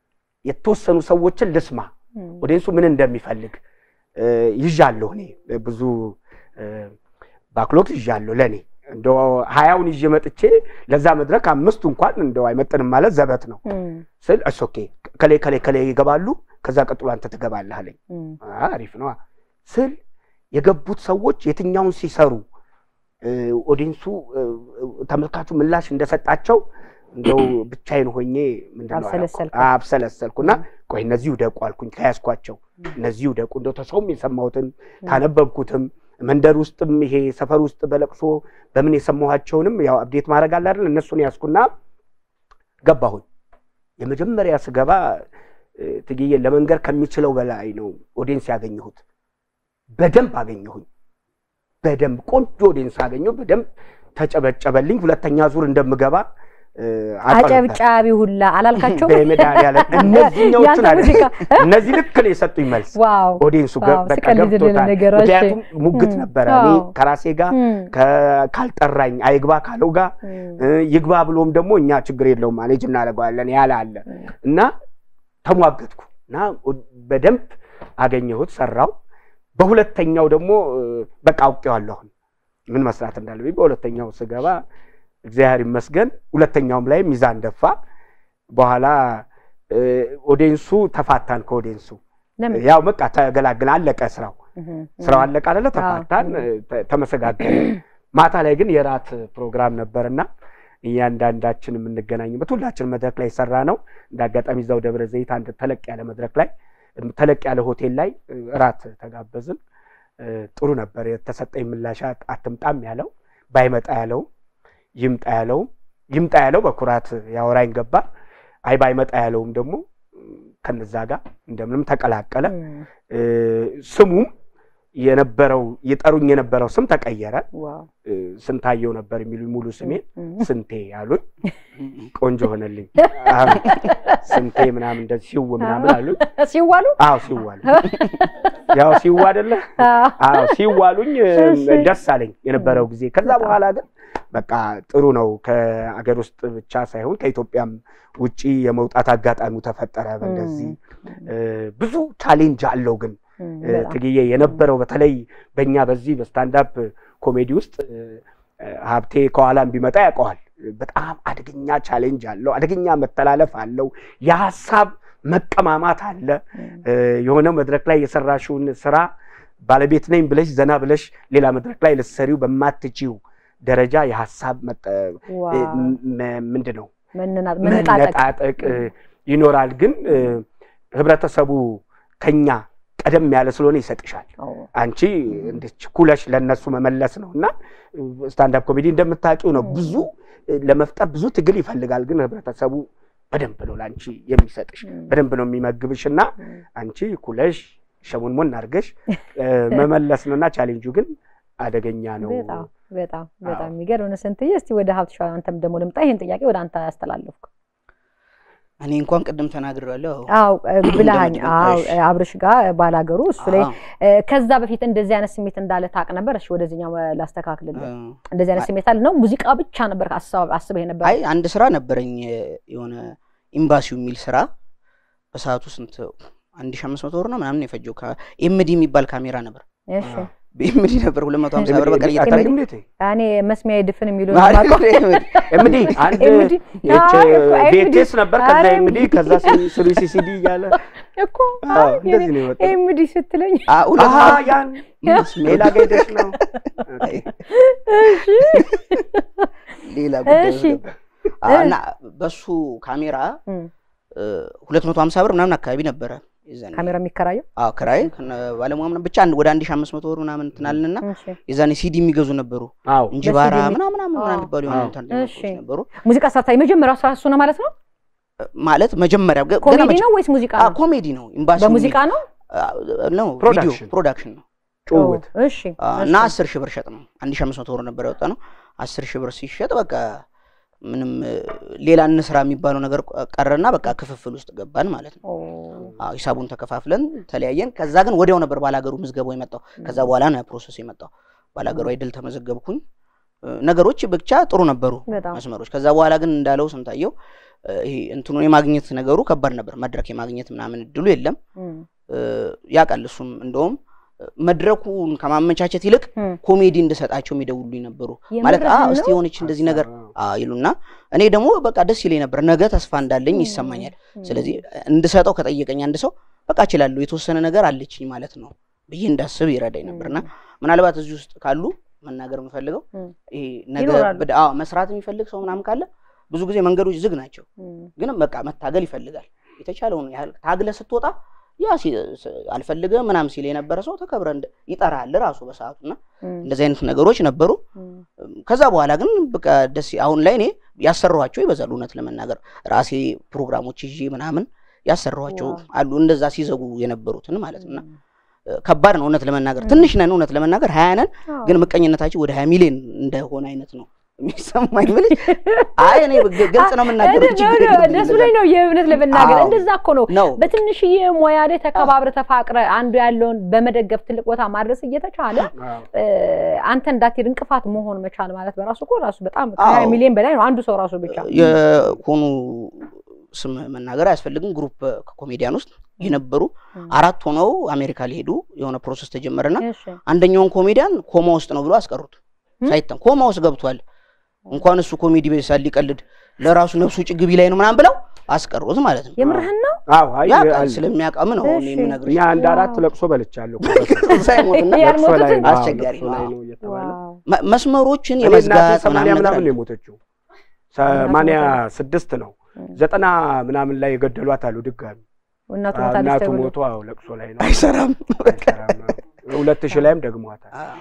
S3: የተወሰኑ ሰዎችን ልስማ ኦዲየንሱ ምን እንደሚፈልግ እ፣ ይዣለሁ እኔ ብዙ እ፣ ባክሎግ ይዣለሁ ለእኔ እንደው ሀያውን ይዤ መጥቼ ለዛ መድረክ አምስቱ እንኳን እንደው አይመጥንም ማለት ዘበት ነው ስል እስ ኦኬ ከሌ ከሌ ከሌ ይገባሉ ከዛ ቀጥሎ አንተ ትገባለህ አለኝ አ፣ አሪፍ ነው ስል የገቡት ሰዎች የትኛውን ሲሰሩ እ፣ ኦዲየንሱ እ፣ ተመልካቹ ምላሽ እንደሰጣቸው እንደው ብቻዬን ሆኜ ምንድን ነው
S1: አብሰለሰልክ?
S3: አላውቅም። አብሰለሰልኩና ቆይ እነዚህ ውደቁ አልኩኝ ከያዝኳቸው እነዚህ ውደቁ እንደው ተሰውም የሰማሁትን ካነበብኩትም መንደር ውስጥም ይሄ ሰፈር ውስጥ በለቅሶ በምን የሰማኋቸውንም ያው አብዴት ማድረግ አለ አይደል እነሱን ያዝኩና ገባሁኝ የመጀመሪያ ስገባ እ፣ ትግዬን ለመንገር ከሚችለው በላይ ነው ኦዲየንስ ያገኘሁት በደንብ አገኘሁኝ በደንብ ቆንጆ ኦዲየንስ አገኘሁ በደንብ ተጨበጨበልኝ ሁለተኛ ዙር እንደምገባ እ፣ አውቀው ነበር።
S1: አጨብጫቢ ሁላ አላልካቸውም?
S3: በመድኃኒዓለም እነዚህኛዎቹን
S1: ያንተ
S3: አለ
S1: ሙዚቃ
S3: እነዚህ ልክ ነው የሰጡኝ መልስ
S1: ዋው
S3: ኦዲየንሱ ገ-
S1: ዋው፣
S3: በቃ
S1: ስቀልድልህ
S3: ገብቶታል
S1: ነገሮች።
S3: ምክንያቱም ሙግት
S1: እም፣
S3: ነበረ እኔ
S1: አዎ።
S3: ከራሴ ጋር
S1: እም፣
S3: ከ- ካልጠራኝ አይግባ ካለው ጋር
S1: እም፣
S3: እ፣ ይግባ ብሎም ደግሞ እኛ ችግር የለውም ማኔጅ እናደርገዋለን ያለ አለ እና ተሟገትኩ እና በደንብ አገኘሁት ሰራው በሁለተኛው ደግሞ እ፣ በቃ አውቄዋለሁ አሁን ምን መስራት እንዳለብኝ በሁለተኛው ስገባ እግዚአብሔር ይመስገን ሁለተኛውም ላይ ሚዛን ደፋ በኋላ እ፣ ኦዲየንሱ ተፋታን ከኦዲየንሱ
S1: ለምን?
S3: ያው በቃ ተገላግል አለቀ ስራው
S1: እም፣
S3: ስራው አለቀ አይደለ ተፋታን
S1: አዎ።
S3: እ፣ ተ- ተመሰጋገን ማታ ላይ ግን የራት ፕሮግራም ነበርና እያንዳንዳችን የምንገናኝበት ሁላችን መድረክ ላይ ሰራ ነው እንደ አጋጣሚ እዛው ደብረ ዘይት አንድ ተለቅ ያለ መድረክ ላይ ተለቅ ያለ ሆቴል ላይ እ፣ እራት ተጋበዝን እ፣ ጥሩ ነበር የተሰጠኝ ምላሽ አት- አትምጣም ያለው ባይመጣ ያለው ይምጣ ያለው ይምጣ ያለው በኩራት ያወራኝ ገባ አይ ባይመጣ ያለውም ደግሞ እ፣ ከነዛ ጋር እንደምንም ተቀላቀለ
S1: እም፣
S3: እ፣ ስሙም የነበረው ይጠሩኝ የነበረው ስም ተቀየረ
S1: ዋው
S3: እ፣ ስንታየው ነበር የሚሉኝ ሙሉ ስሜን
S1: እም፣
S3: ስንቴ ያሉኝ ቆንጆ ሆነልኝ አዎ፣ ስንቴ ምናምን እንደዚህ ሲው ምናምን አሉኝ
S1: ሲዋሉ
S3: አዎ ሲዋሉ ያው ሲዋ አይደለ
S1: አዎ።
S3: አዎ ሲዋሉኝ እ፣
S1: እሺ።
S3: ደስ አለኝ የነበረው ጊዜ ከዛ
S1: በጣም።
S3: በኋላ ግን በቃ ጥሩ ነው ከአገር ውስጥ ብቻ ሳይሆን ከኢትዮጵያም ውጪ የመውጣት አጋጣሚው ተፈጠረ በእንደዚህ እ፣ ብዙ ቻሌንጅ አለው ግን
S1: እም፣
S3: እ፣
S1: በጣም።
S3: ትግዬ የነበረው በተለይ በእኛ በዚህ በስታንዳፕ ኮሜዲ ውስጥ እ፣ እ፣ ሀብቴ ከኋላም ቢመጣ ያውቀዋል። በጣም አደገኛ ቻሌንጅ አለው፣ አደገኛ መተላለፍ አለው፣ የሀሳብ መቀማማት አለ።
S1: እም፣
S3: እ፣ የሆነ መድረክ ላይ የሰራሽውን ስራ ባለቤት ነኝ ብለሽ ዘና ብለሽ ሌላ መድረክ ላይ ልትሰሪው በማትችው ደረጃ የሀሳብ መጠ-
S1: ዋው።
S3: እ፣ ም- ምንድን ነው
S1: መነና- መነጣጠቅ
S3: መነጣጠቅ እ፣ ይኖራል። ግን እ፣ ህብረተሰቡ ከኛ ቀደም ያለ ስለሆነ ይሰጥሻል።
S1: አዎ።
S3: አንቺ እንድች ኩለሽ ለነሱ መመለስ ነው እና ስታንዳፕ ኮሜዲ እንደምታውቂው ነው። ብዙ እ፣ ለመፍጠር ብዙ ትግል ይፈልጋል። ግን ህብረተሰቡ በደንብ ነው ለአንቺ የሚሰጥሽ፣
S1: እም፣
S3: በደንብ ነው የሚመግብሽ እና
S1: እም፣
S3: አንቺ ኩለሽ ሸሙንሙን አድርገሽ እ፣ መመለስ ነው እና ቻሌንጁ ግን አደገኛ ነው።
S1: በጣም በጣም በጣም
S3: አዎ።
S1: የሚገርም ነው። ስንትዬ እስቲ ወደ ሀብት ሸዋ አንተም ደግሞ ልምጣ። ይህን ጥያቄ ወደ አንተ ያስተላለፍኩ።
S2: እኔ እንኳን ቅድም ተናግሬያለሁ።
S1: አዎ እ፣ ብልሃኝ
S2: እንደምትለው፣
S1: አዎ
S2: እሺ።
S1: እ፣ አብርሽ ጋር ባላገሩ እሱ ላይ
S2: አዎ፣
S1: እ፣ ከዛ በፊት እንደዚህ አይነት ስሜት እንዳለ ታውቅ ነበር? እሺ ወደዚህኛው እ፣ ላስተካክልልህ።
S2: አዎ።
S1: እንደዚህ አይነት ስሜት አለ ነው? ሙዚቃ ብቻ ነበር አስበህ አስበህ ነበር?
S2: አይ አንድ ስራ ነበረኝ የሆነ ኤምባሲው የሚል ስራ በሰዓቱ ስንት አንድ ሺህ አምስት መቶ ብር ነው ምናምን የፈጀው ኤምዲ የሚባል ካሜራ ነበር
S1: እሺ
S2: በኤምዲ ነበር ሁለት መቶ ሀምሳ ብር በቀን
S3: አታውቂም
S2: እየተከራየ
S3: እንዴት?
S1: እኔ መስሚያ ድፍን የሚሉ
S3: ኤምዲ አንድ
S1: ኤምዲ
S3: ይህች
S1: አይ እኮ ኤምዲ
S3: ቪኤችኤስ ነበር፣ ከዛ
S1: ኧረ
S3: ኤምዲ ከዛ ስሪ ሲሲዲ እያለ
S1: እኮ
S3: አዎ፣
S1: አይ
S3: እንደዚህ ነው የወጣው።
S1: ኤምዲ ስትለኝ
S2: አ- ሁለት
S3: አሀ ያን ሌላ ጋ ሄደሽ ነው።
S1: እሺ
S2: ሌላ ጉዳይ
S1: እሺ።
S2: ነበር። አ- እና በሱ ካሜራ
S1: እም፣
S2: ሁለት መቶ ሀምሳ ብር ምናምን አካባቢ ነበረ የዛኔ
S1: ካሜራ የሚከራየው
S2: አዎ ክራይ ከነ ባለሙያ ምናምን ብቻ አንድ- ወደ አንድ ሺህ አምስት መቶ ብር ምናምን እንትን አልንና
S1: እሺ።
S2: የዛኔ ሲዲ የሚገዙ ነበሩ
S3: አዎ
S2: እንጅባራ
S1: በሲዲ የሚ-
S2: ምናምን ምናምን ምናምን
S1: አዎ።
S2: የሚባሉ የሆነ
S3: አዎ።
S2: ኢንተርኔት
S1: እሺ።
S2: ነገሮች ነበሩ
S1: ሙዚቃ ሰርታ የመጀመሪያው ስራ እሱ ነው ማለት ነው።
S2: ማለት መጀመሪያ ገ- ገና
S1: ኮሜዲ
S2: መጀ-
S1: ነው ወይስ ሙዚቃ
S2: አዎ፣
S1: ነው?
S2: ኮሜዲ ነው ኤምባሲ
S1: በሙዚቃ ነው።
S2: ነው ቪዲዮ
S3: ፕሮዳክሽን።
S2: ፕሮዳክሽን ነው
S3: ጭውውት
S1: ኦ፣ እሺ
S2: አ፣
S1: እሺ።
S2: እና አስር ሺህ ብር ሸጥ ነው አንድ ሺህ አምስት መቶ ብር ነበር ያወጣ ነው አስር ሺህ ብር ሲሸጥ በቃ ምንም እ፣ ሌላ እንስራ የሚባለው ነገር ቀረና በቃ ክፍፍል ውስጥ ገባን ማለት ነው
S1: ኦ፣
S2: አዎ ሂሳቡን ተከፋፍለን ተለያየን ከዛ ግን ወዲያው ነበር ባላገሩ ምዝገባው የመጣው ከዛ በኋላ ነው ያ ፕሮሰስ የመጣው ባላገሩ አይድል ተመዘገብኩኝ እ፣ ነገሮች ብቻ ጥሩ ነበሩ
S1: በጣም
S2: መስመሮች ከዛ በኋላ ግን እንዳለው ስንታየው እ፣ ይሄ እንትኑን የማግኘት ነገሩ ከባድ ነበር መድረክ የማግኘት ምናምን እድሉ የለም
S1: እም፣
S2: እ፣ ያውቃል እሱም እንደውም እ፣ መድረኩን ከማመቻቸት ይልቅ
S1: እም።
S2: ኮሜዲ እንድሰጣቸው የሚደውሉኝ ነበሩ ማለት አ
S1: የምርህን
S2: እስቲ
S1: ነው?
S2: የሆነች እንደዚህ ነገር አ ይሉና እኔ ደግሞ በቃ ደስ ይለኝ ነበር ነገ ተስፋ እንዳለኝ ይሰማኛል
S1: እም፣
S2: ስለዚህ እንድሰጠው ከጠየቀኝ አንድ ሰው በቃ እችላለሁ የተወሰነ ነገር አለችኝ ማለት ነው ብዬ እንዳስብ ይረዳኝ ነበርና ምናልባት እዚህ ውስጥ ካሉ መናገር የምፈልገው
S1: እም፣
S2: ይሄ ነገ
S1: ይኖራሉ።
S2: በደ- አዎ መስራት የሚፈልግ ሰው ምናምን ካለ ብዙ ጊዜ መንገዶች ዝግ ናቸው
S1: እም፣
S2: ግን በቃ መታገል ይፈልጋል የተቻለውን ያህል ታግለ ስትወጣ ያ ሲ- ስ- አልፈልግም ምናምን ሲል የነበረ ሰው ተከብረ እንደ- ይጠራል ራሱ በሰዓቱ እና
S1: እም፣
S2: እንደዚህ አይነት ነገሮች ነበሩ
S1: እም።
S2: ከዛ በኋላ ግን በቃ ደስ አሁን ላይ እኔ ያሰራኋቸው ይበዛሉ እውነት ለመናገር ራሴ ፕሮግራሞች ይዤ ምናምን ያሰራኋቸው
S1: ዋው።
S2: አሉ እንደዛ ሲዘጉ የነበሩትን ማለት ነው እና እ፣ ከባድ ነው እውነት ለመናገር ትንሽ ነን እውነት ለመናገር ሀያ ነን
S1: አዎ።
S2: ግን ምቀኝነታችን ወደ ሀያ ሚሊዮን እንደሆነ አይነት ነው የሚሰማኝ ብልሽ አይ እኔ ግ- ግልጽ ነው የምናገረው
S1: እንደ-
S2: ችግር
S1: ነው፣
S2: የለብኝም
S1: እንደሱ
S2: እንደዛ
S1: ላይ ነው የእውነት ለመናገር
S2: አዎ።
S1: እንደዛ እኮ ነው።
S2: ነው
S1: በትንሽዬ ሙያ ላይ ተከባብረ ተፋቅረ አንዱ ያለውን በመደገፍ ትልቅ ቦታ ማድረስ እየተቻለ እ፣ አንተ እንዳትሄድ እንቅፋት መሆን መቻል ማለት በራሱ እኮ ራሱ በጣም ከሀያ
S2: አዎ።
S1: ሚሊዮን በላይ ነው አንዱ ሰው ራሱ ብቻ።
S2: የሆኑ ስም መናገር አያስፈልግም ግሩፕ ከኮሜዲያን ውስጥ የነበሩ
S1: እም።
S2: አራት ሆነው አሜሪካ ሊሄዱ የሆነ ፕሮሰስ ተጀመረና
S1: እሺ።
S2: አንደኛውን ኮሜዲያን ኮማ ውስጥ ነው ብሎ አስቀሩት
S1: እም?
S2: ሳይታም ኮማ ውስጥ ገብቷል እንኳን እሱ ኮሜዲ ቤሳል ሊቀልድ ለራሱ ነፍሱ ውጭ ግቢ ላይ ነው ምናምን ብለው አስቀሩት ማለት ነው
S1: የምርህን ነው?
S3: አዎ አይ
S2: ያውቃል
S3: አለ።
S2: ስለሚያውቃም ነው እኔ
S1: እሺ።
S2: የምነግርሽ
S3: እኛ አንድ አራት
S1: ዋው።
S3: ለቅሶ በልቻለሁ
S2: ሳይሞትና
S3: ለቅሶ ላይ
S1: ያልሞቱትን?
S3: ነው፣ አዎ፣
S2: አስቸጋሪ
S3: ለቅሶ ላይ
S2: ነው።
S3: ነው እየተባለ
S1: ዋው።
S2: መ- መስመሮችን
S3: እኔ እናቴ
S2: የመዝጋት
S3: ሰማንያ
S2: ምናምን ነገር
S3: ምናምን ነው
S2: አለ።
S3: የሞተችው ሰማንያ ስድስት ነው
S1: እም።
S3: ዘጠና ምናምን ላይ የገደሏት አሉ ድጋሚ
S1: እናቱ
S3: አዎ፣
S1: ሞታለች
S3: እናቱ
S1: ተብሎ
S3: ሞቶ አዎ ለቅሶ ላይ ነው
S2: አይሰራም
S3: አይሰራም፣ አዎ። ሁለት ሺህ ላይም ደግሟታል
S2: አዎ።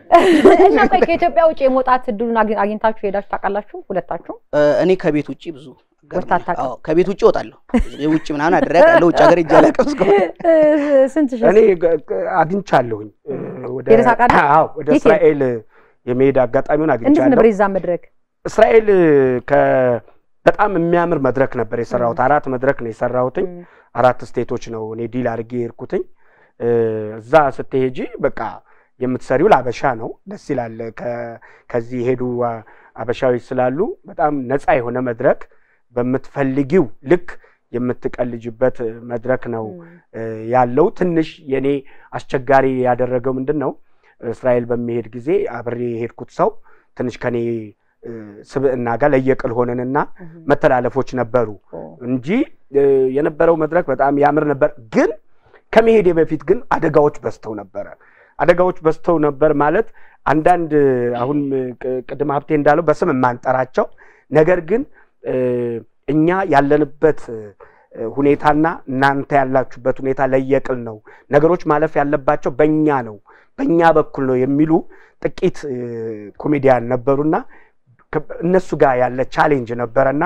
S1: እና ቆይ ከኢትዮጵያ ውጭ የመውጣት እድሉን አግኝ- አግኝታችሁ ሄዳችሁ ታውቃላችሁ? ሁለታችሁ?
S2: እ፣ እኔ ከቤት ውጭ ብዙ
S1: ወጥተህ አታውቅም?
S2: አዎ፣ ከቤት ውጭ እወጣለሁ ውጭ ምናምን አድሬ አውቃለሁ ውጭ ሀገር ሄጄ አላውቅም እስካሁን
S1: እ፣ ስንት ሺህ?
S3: እኔ ገ- ገ- አግኝቻለሁኝ እ፣ ወደ
S1: ሄደህ ታውቃለህ?
S3: አዎ ወደ
S1: የት
S3: እስራኤል የመሄድ አጋጣሚውን
S1: እንዴት
S3: አግኝቻለሁ
S1: ነበር የዛ መድረክ?
S3: እስራኤል ከ በጣም የሚያምር መድረክ ነበር የሰራሁት አራት መድረክ ነው የሰራሁትኝ
S1: እም፣
S3: አራት ስቴቶች ነው እኔ ዲል አድርጌ የሄድኩትኝ እ፣ እዛ ስትሄጂ በቃ የምትሰሪው ለአበሻ ነው ደስ ይላል ከ- ከዚህ የሄዱ አ- አበሻዎች ስላሉ በጣም ነፃ የሆነ መድረክ በምትፈልጊው ልክ የምትቀልጅበት መድረክ ነው
S1: እም፣
S3: እ፣ ያለው ትንሽ የኔ አስቸጋሪ ያደረገው ምንድን ነው እስራኤል በሚሄድ ጊዜ አብሬ የሄድኩት ሰው ትንሽ ከኔ እ፣ ስብዕና ጋር ለየቅል ሆነንና
S1: እም፣
S3: መተላለፎች ነበሩ
S1: ኦ፣
S3: እንጂ እ፣ የነበረው መድረክ በጣም ያምር ነበር። ግን ከመሄዴ በፊት ግን አደጋዎች በዝተው ነበረ። አደጋዎች በዝተው ነበር ማለት አንዳንድ አሁን ቅ- ቅድም ሀብቴ እንዳለው በስም የማንጠራቸው ነገር ግን እ፣ እኛ ያለንበት እ፣ ሁኔታና እናንተ ያላችሁበት ሁኔታ ለየቅል ነው፣ ነገሮች ማለፍ ያለባቸው በእኛ ነው፣ በእኛ በኩል ነው የሚሉ ጥቂት እ፣ ኮሜዲያን ነበሩና ከ- እነሱ ጋር ያለ ቻሌንጅ ነበረና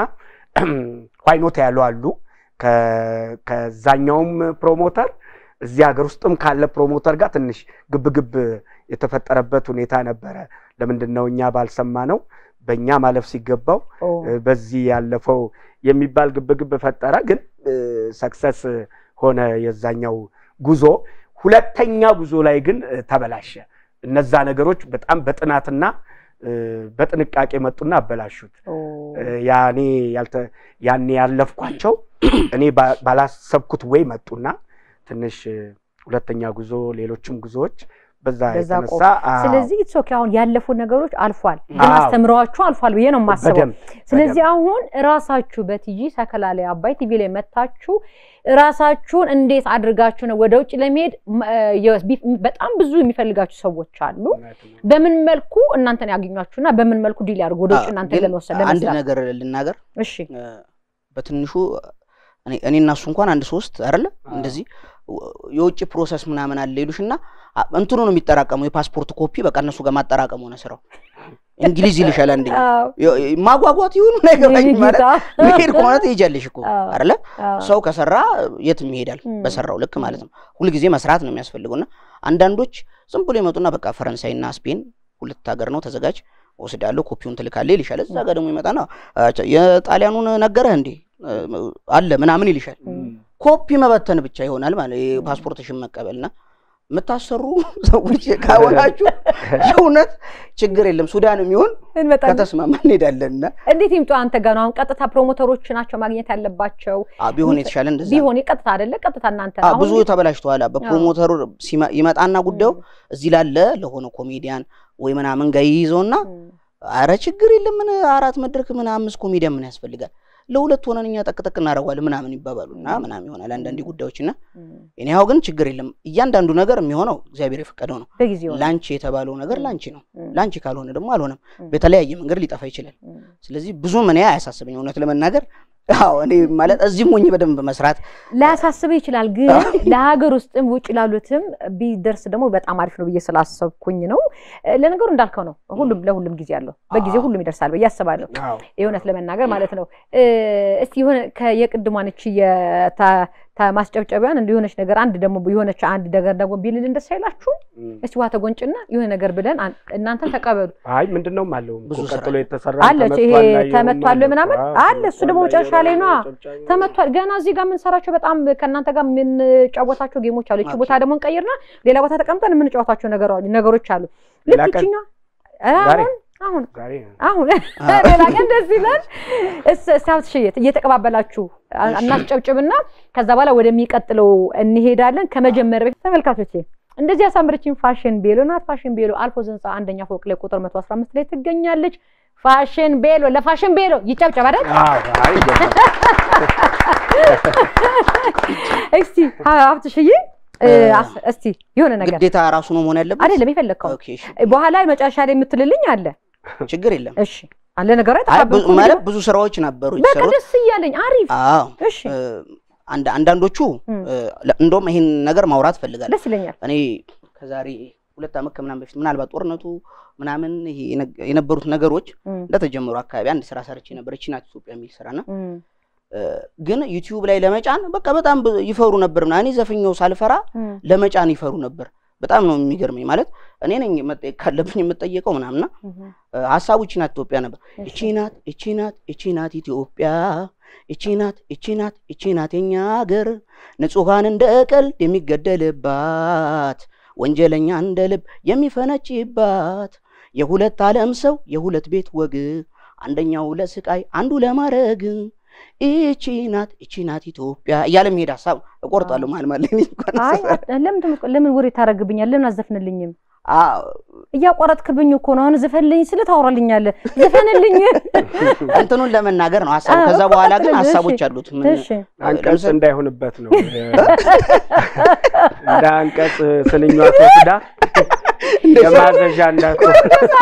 S3: ዋይኖት ያሉ አሉ ከ- ከዛኛውም ፕሮሞተር እዚህ ሀገር ውስጥም ካለ ፕሮሞተር ጋር ትንሽ ግብግብ የተፈጠረበት ሁኔታ ነበረ። ለምንድን ነው እኛ ባልሰማ ነው በእኛ ማለፍ ሲገባው
S1: ኦ፣
S3: እ፣ በዚህ ያለፈው የሚባል ግብግብ ፈጠረ። ግን ሰክሰስ ሆነ የዛኛው ጉዞ። ሁለተኛ ጉዞ ላይ ግን እ፣ ተበላሸ። እነዛ ነገሮች በጣም በጥናትና እ፣ በጥንቃቄ መጡና አበላሹት።
S1: ኦ፣
S3: እ፣ ያኔ ያልተ ያኔ ያለፍኳቸው እኔ ባ- ባላሰብኩት ወይ መጡና ትንሽ እ፣ ሁለተኛ ጉዞ ሌሎችም ጉዞዎች በዛ
S1: በዛ
S3: የተነሳ አዎ፣
S1: ስለዚህ ኢትስ ኦኬ አሁን ያለፉ ነገሮች አልፏል፣ ግን
S3: አዎ።
S1: አስተምረዋችሁ አልፏል ብዬ ነው የማስበው።
S3: በደንብ
S1: ስለዚህ አሁን ራሳችሁ በቲጂ ሰከላ ላይ አባይ ቲቪ ላይ መታችሁ ራሳችሁን እንዴት አድርጋችሁ ነው ወደ ውጭ ለመሄድ ም- እ የ- ቢ- በጣም ብዙ የሚፈልጋችሁ ሰዎች አሉ።
S3: እውነት ነው።
S1: በምን መልኩ እናንተን ያገኟችሁና በምን መልኩ ዲል ያድርጉ ወደ ውጭ
S2: አዎ፣
S1: እናንተን
S2: ግን
S1: ለመውሰድ
S2: አንድ
S1: ለመስራት?
S2: ነገር ልናገር
S1: እሺ
S2: እ፣ በትንሹ እኔ እኔ እና እሱ እንኳን አንድ ሶስት አይደለ እንደዚህ ወ- የውጭ ፕሮሰስ ምናምን አለ ይሉሽና አ- እንትኑ ነው የሚጠራቀመው የፓስፖርት ኮፒ በቃ እነሱ ጋር ማጠራቀም ሆነ ስራው። እንግሊዝ ይልሻል አንደኛ
S1: አዎ፣
S2: የ- የ- ማጓጓት ይሁን ነገባኝ
S1: የኔ
S2: ማለት
S1: ጌታ።
S2: መሄድ ከሆነ ትሄጃለሽ እኮ
S1: አዎ።
S2: አይደለ
S1: አዎ።
S2: ሰው ከሰራ የትም ይሄዳል
S1: ም።
S2: በሰራው ልክ ማለት ነው። ሁልጊዜ መስራት ነው የሚያስፈልገውና አንዳንዶች ዝም ብሎ ይመጡና በቃ ፈረንሳይና ስፔን ሁለት ሀገር ነው ተዘጋጅ ወስዳለሁ ኮፒውን ትልካለህ ይልሻል። እዛ ጋር ደግሞ ይመጣና አቻ የጣሊያኑን ነገረህ እንዴ እ፣ አለ ምናምን ይልሻል።
S1: ም።
S2: ኮፒ መበተን ብቻ ይሆናል ማለት ፓስፖርትሽን መቀበልና የምታሰሩ ሰዎች ከሆናችሁ የእውነት ችግር የለም ሱዳን የሚሆን
S1: እንመጣለን።
S2: ከተስማማ እንሄዳለንና
S1: እንዴት ይምጡ አንተ ጋር ነው አሁን ቀጥታ ፕሮሞተሮች ናቸው ማግኘት ያለባቸው
S2: አ፣ ቢሆን የተሻለ እንደዛ ነው።
S1: ቢሆን ቀጥታ አይደለ ቀጥታ እናንተ
S2: አ፣
S1: አሁን
S2: ብዙ ተበላሽተዋል። በፕሮሞተሩ ሲመ- ይመጣና ጉዳዩ እዚህ ላለ ለሆነ ኮሜዲያን ወይ ምናምን ጋር ይይዘውና
S1: ም፣
S2: አረ ችግር የለም ምን አራት መድረክ ምን አምስት ኮሜዲያን ምን ያስፈልጋል ለሁለት ሆነን እኛ ጠቅጠቅ እናደርገዋለን ምናምን ይባባሉና ምናምን ይሆናል አንዳንድ ጉዳዮች እና
S1: ም፣
S2: እኔ ያው ግን ችግር የለም እያንዳንዱ ነገር የሚሆነው እግዚአብሔር የፈቀደው ነው።
S1: በጊዜው ነው።
S2: ላንቺ የተባለው ነገር
S1: ም።
S2: ላንቺ ነው።
S1: ም፣
S2: ላንቺ ካልሆነ ደግሞ አልሆነም።
S1: ም።
S2: በተለያየ መንገድ ሊጠፋ ይችላል።
S1: ም፣
S2: ስለዚህ ብዙም እኔ አያሳስበኝ እውነት ለመናገር አዎ እኔ ማለት እዚህም ሆኜ በደንብ መስራት
S1: ላያሳስብህ ይችላል ግን ለሀገር ውስጥም ውጭ ላሉትም ቢደርስ ደግሞ በጣም አሪፍ ነው ብዬ ስላሰብኩኝ ነው። እ፣ ለነገሩ እንዳልከው ነው። ሁሉም ለሁሉም ጊዜ አለው። በጊዜ
S2: አዎ።
S1: ሁሉም ይደርሳል ብዬ አስባለሁ።
S3: አዎ
S1: የእውነት ለመናገር ማለት ነው። እ፣ እስቲ የሆነ ከየቅድሟነች ማስጨብጨቢያን እንደ የሆነች ነገር አንድ ደግሞ የሆነች አንድ ነገር ደግሞ ቢልልን ደስ አይላችሁም?
S3: እም።
S1: እስቲ ውሃ ተጎንጭና የሆነ ነገር ብለን አን- እናንተን ተቀበሉ
S3: አይ ምንድነው አለው
S2: ብዙ
S3: እኮ
S2: ስራ
S3: ቀጥሎ የተሰራ
S1: አለች። ይሄ
S3: ተመቷል ላይ
S1: ተመቷል
S3: የሆነ
S1: ምናምን
S3: አለ እኮ።
S1: አለ። እሱ ደግሞ
S3: ተመቷል
S1: መጨረሻ ላይ ነዋ።
S3: ጨብጫቢ ነው።
S1: ተመቷል። ገና እዚህ ጋር የምንሰራቸው በጣም ከእናንተ ጋር የምንጫወታቸው ጌሞች አሉ። እቺ ቦታ ደግሞ እንቀይርና ሌላ ቦታ ተቀምጠን የምንጫወታቸው ነገሮ- ነገሮች አሉ። ልክ
S3: ሌላ ቀን?
S1: ይችኛ
S3: ዛሬ?
S1: አሁን
S3: ዛሬ
S1: አሁን ሌላ ቀን ደስ ይላል። እስ- እስቲ ሀብትሽ እየተቀባበላችሁ አ- እናስጨብጭብና ከዛ በኋላ ወደሚቀጥለው እንሄዳለን። ከመጀመሪያ በፊት ተመልካቾቼ እንደዚህ ያሳምረችኝ ፋሽን ቤሎ ናት። ፋሽን ቤሎ አልፎዝ ህንፃ አንደኛ ፎቅ ላይ ቁጥር 115 ላይ ትገኛለች። ፋሽን ቤሎ ለፋሽን ቤሎ ይጨብጨብ አይደል?
S3: አዎ አይ ይገባል።
S1: እስቲ ሀብትሽዬ እ፣ አስ- እስቲ የሆነ ነገር
S2: ግዴታ ራሱ ነው መሆን ያለበት።
S1: አይደለም የፈለግከው
S2: ኦኬ እሺ፣
S1: በኋላ መጨረሻ ላይ የምትልልኝ አለ።
S2: ችግር የለም።
S1: እሺ አለ ነገር
S2: አይ
S1: አይጠፋብህም
S2: ብዙ-
S1: እኮ
S2: ማለት
S1: እንግዲህ።
S2: ብዙ ስራዎች ነበሩ
S1: በቃ
S2: የተሰሩት።
S1: ደስ እያለኝ አሪፍ።
S2: አዎ
S1: እሺ
S2: እ፣ አንድ አንዳንዶቹ
S1: እም።
S2: እ፣ ለ- እንደውም ይሄን ነገር ማውራት ፈልጋለሁ።
S1: ደስ ይለኛል።
S2: እኔ ከዛሬ ሁለት ዓመት ከምናምን በፊት ምናልባት ጦርነቱ ምናምን ይሄ የነ- የነበሩት ነገሮች
S1: እም፣
S2: እንደተጀመሩ አካባቢ አንድ ስራ ሰርቼ ነበር። እቺ ናት ኢትዮጵያ የሚል ስራና
S1: እም፣
S2: እ፣ ግን ዩቲዩብ ላይ ለመጫን በቃ በጣም ብ- ይፈሩ ነበር ምናምን። እኔ ዘፈኛው ሳልፈራ
S1: እም፣
S2: ለመጫን ይፈሩ ነበር። በጣም ነው የሚገርመኝ። ማለት እኔ ነኝ መጠየቅ ካለብኝ የምጠየቀው ምናምንና
S1: እም፣
S2: እ፣ ሀሳቡ እቺ ናት ኢትዮጵያ ነበር።
S1: እሺ።
S2: እቺ ናት እቺ ናት እቺ ናት ኢትዮጵያ እቺ ናት እቺ ናት እቺ ናት የኛ ሀገር ንጹሐን እንደ ቀልድ የሚገደልባት ወንጀለኛ እንደ ልብ የሚፈነጭባት የሁለት ዓለም ሰው የሁለት ቤት ወግ አንደኛው ለስቃይ አንዱ ለማረግ ይቺ ናት ይቺ ናት ኢትዮጵያ እያለ መሄድ ሀሳብ እቆርጣለሁ። መሀል መሀል ላይ እኔ እንኳን
S1: አይ ለምን ትም- ለምን ወሬ ታደርግብኛል? ለምን አዘፍንልኝም?
S2: አዎ፣
S1: እያቋረጥክብኝ እኮ ነው። አሁን ዝፈልኝ ስለ ታወራልኛለህ። ዝፈንልኝ።
S2: እንትኑን ለመናገር ነው ሀሳቡ።
S1: አዎ፣
S2: ከዛ
S1: እኮ
S2: በኋላ ግን
S1: ቀጥል፣ እሺ።
S2: ሀሳቦች አሉት። ምን
S1: እሺ
S3: አንቀጽ
S2: ለምሳሌ-
S3: እንዳይሆንበት ነው እንደ አንቀጽ ስንኟ ተወስዳ የማዘዣ እንዳትሆን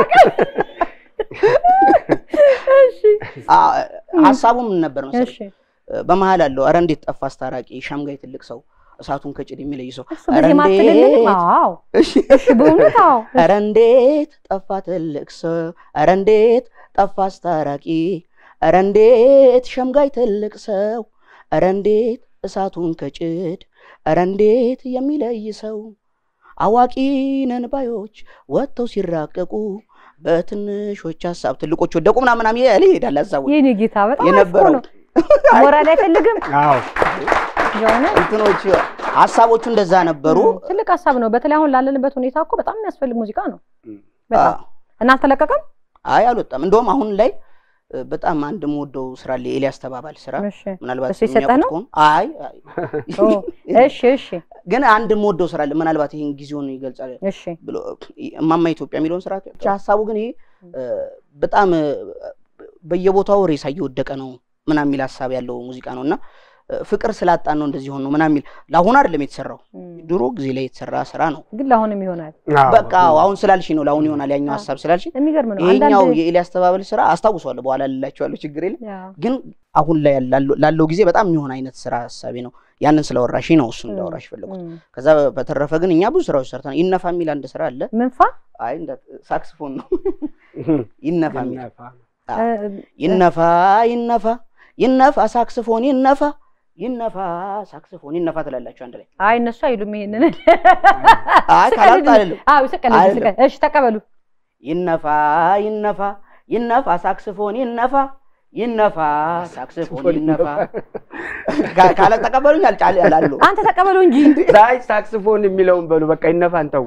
S1: እሺ
S2: አ- ሀሳቡ ምን ነበር መሰለኝ?
S1: እሺ
S2: በመሀል አለው ኧረ እንዴት ጠፋ አስታራቂ ሸምጋይ ትልቅ ሰው እሳቱን ከጭድ የሚለይ ሰው
S1: እሱ በዚህ ማትልልኝ። አዎ
S2: እሺ
S1: እሺ በእውነት አዎ
S2: ኧረ እንዴት ጠፋ ትልቅ ሰው ኧረ እንዴት ጠፋ አስታራቂ ኧረ እንዴት ሸምጋይ ትልቅ ሰው ኧረ እንዴት እሳቱን ከጭድ ኧረ እንዴት የሚለይ ሰው አዋቂ ነን ባዮች ወጥተው ሲራቀቁ በትንሾች ሀሳብ ትልቆች ወደቁ ምናምን ምናምን ያለ ይሄዳል ሀሳቡ
S1: የኔ ጌታ በጣም አሪፍ እኮ
S2: የነበረው
S1: ነው። ሞራል አይፈልግም።
S3: አዎ
S1: የሆነ
S2: እንትኖች ሀሳቦቹ እንደዛ ነበሩ።
S1: ትልቅ ሀሳብ ነው። በተለይ አሁን ላለንበት ሁኔታ እኮ በጣም የሚያስፈልግ ሙዚቃ ነው።
S3: እም።
S1: በጣም
S2: አዎ።
S1: እና አልተለቀቀም።
S2: አይ አልወጣም። እንደውም አሁን ላይ እ፣ በጣም አንድ የምወደው ስራ አለ የኤልያስ ተባባል ስራ
S1: እሺ
S2: ምናልባት
S1: እሱ የሰጠህ
S2: የሚያውቁት
S1: ነው?
S2: ከሆነ አይ አይ።
S1: ኦ፣ እሺ እሺ
S2: ግን አንድ የምወደው ስራ አለ ምናልባት ይህን ጊዜውን ይገልጻል
S1: እሺ
S2: ብሎ እማማ ኢትዮጵያ የሚለውን ስራ ብቻ ሀሳቡ ግን ይሄ እ፣ በጣም እ፣ በየቦታው ሬሳ እየወደቀ ነው ምናምን የሚል ሀሳብ ያለው ሙዚቃ ነው እና እ፣ ፍቅር ስላጣን ነው እንደዚህ ሆን ነው ምናምን የሚል ለአሁን አይደለም የተሰራው
S1: እም፣
S2: ድሮ ጊዜ ላይ የተሰራ ስራ ነው።
S1: ግን ለአሁንም ይሆናል።
S3: አዎ።
S2: በቃ አሁን ስላልሽ ነው ለአሁን ይሆናል ያኛው
S1: አዎ።
S2: ሀሳብ ስላልሽ
S1: የሚገርም ነው።
S2: ይሄኛው
S1: አንዳንድ
S2: የኤልያስ ተባበል ስራ አስታውሰዋለሁ። በኋላ ልላቸዋለሁ፣ ችግር የለም
S1: ያው
S2: ግን አሁን ላይ ላለው- ላለው ጊዜ በጣም የሚሆን አይነት ስራ ሀሳቤ ነው። ያንን ስለወራሽ ነው እሱን እንዳወራሽ ፈለጉት።
S1: እም።
S2: ከዛ በተረፈ ግን እኛ ብዙ ስራዎች ሰርተናል። ይነፋ የሚል አንድ ስራ አለ።
S1: ምንፋ
S2: አይ እንደ ሳክስፎን ነው ይነፋ የሚል
S3: ይነፋ።
S2: አዎ። ይነፋ ይነፋ ይነፋ ሳክስፎን ይነፋ ይነፋ ሳክስፎን ይነፋ ትላላችሁ አንድ ላይ።
S1: አይ እነሱ አይሉም ይሄንን።
S2: አይ ካላልኩ አይደለም።
S1: አዎ ስቀልድ
S2: አይደለም።
S1: ስቀልድ። እሺ ተቀበሉ።
S2: ይነፋ ይነፋ ይነፋ ሳክስፎን ይነፋ ይነፋ ሳክስፎን ይነፋ ካ- ካለ ተቀበሉኝ አልጫል ያላሉ
S1: አንተ ተቀበሉ እንጂ
S3: ዛይ ሳክስፎን የሚለውን በሉ በቃ ይነፋ እንተው።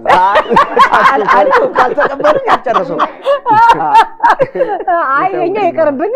S2: ካልተቀበሉኝ አልጨረሰው
S1: አይ እኛ ይቅርብን።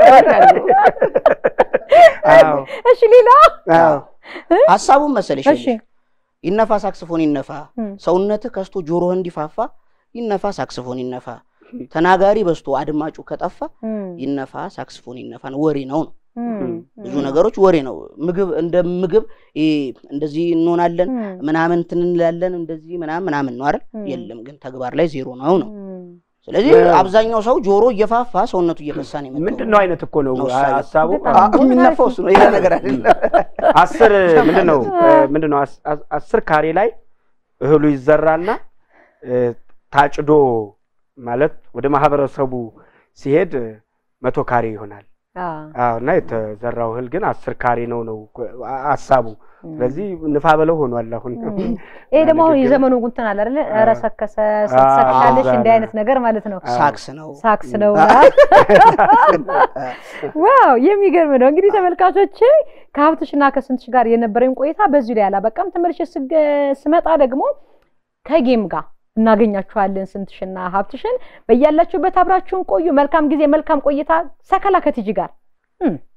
S3: አዎ
S1: እሺ ሌላ
S3: አዎ
S2: ሀሳቡን መሰለሽ
S1: እሺ
S2: ይነፋ ሳክስፎን ይነፋ
S1: እም።
S2: ሰውነትህ ከስቶ ጆሮህ እንዲፋፋ ይነፋ ሳክስፎን ይነፋ ተናጋሪ በዝቶ አድማጩ ከጠፋ
S1: እም፣
S2: ይነፋ ሳክስፎን ይነፋ ነው ወሬ ነው ነው
S1: እም፣
S2: ብዙ ነገሮች ወሬ ነው ምግብ እንደ ምግብ ይሄ እንደዚህ እንሆናለን
S1: እም፣
S2: ምናምን እንትን እንላለን እንደዚህ ምናምን ምናምን ነው አይደል
S1: እም፣
S2: የለም ግን ተግባር ላይ ዜሮ ነው ነው
S1: እም።
S2: ስለዚህ
S3: እ-
S2: አብዛኛው ሰው ጆሮ እየፋፋ ሰውነቱ እየፈሳ ነው የመጣው
S3: ምንድን ነው አይነት እኮ ነው
S2: ነው እሳቤው።
S3: ሀሳቡ።
S1: በጣም
S2: አ- የሚነፋው እሱ ነው ሌላ ነገር አይደለም
S3: አስር ምንድን ነው ምንድን ነው አስ- አስ- አስር ካሬ ላይ እህሉ ይዘራና እ፣ ታጭዶ ማለት ወደ ማህበረሰቡ ሲሄድ እ፣ መቶ ካሬ ይሆናል።
S1: አዎ፣
S3: አዎ እና የተዘራው እህል ግን አስር ካሬ ነው ነው አ- ሀሳቡ።
S1: እም።
S3: ስለዚህ ንፋ በለው ሆኗል አሁን።
S1: እም። ይሄ ደግሞ አሁን
S3: ንግግር-
S1: የዘመኑ እንትን አለ አይደለ?
S3: አዎ።
S1: ኧረ ሰከሰ ስትሰክሻለሽ
S3: አዎ፣
S1: እንዲህ አይነት ነገር ማለት ነው።
S3: አዎ።
S2: ሳክስ ነው
S1: ሳክስ ነው።
S2: አ-
S1: ዋው የሚገርም ነው። እንግዲህ ተመልካቾች ከሀብትሽና ከስንትሽ ጋር የነበረኝ ቆይታ በዚሁ ላይ አላበቃም። ተመልሼ ስገ- ስመጣ ደግሞ ከጌም ጋር እናገኛችኋለን። ስንትሽና ሀብትሽን በያላችሁበት አብራችሁን ቆዩ። መልካም ጊዜ፣ መልካም ቆይታ። ሰከላ ከቲጂ ጋር እም።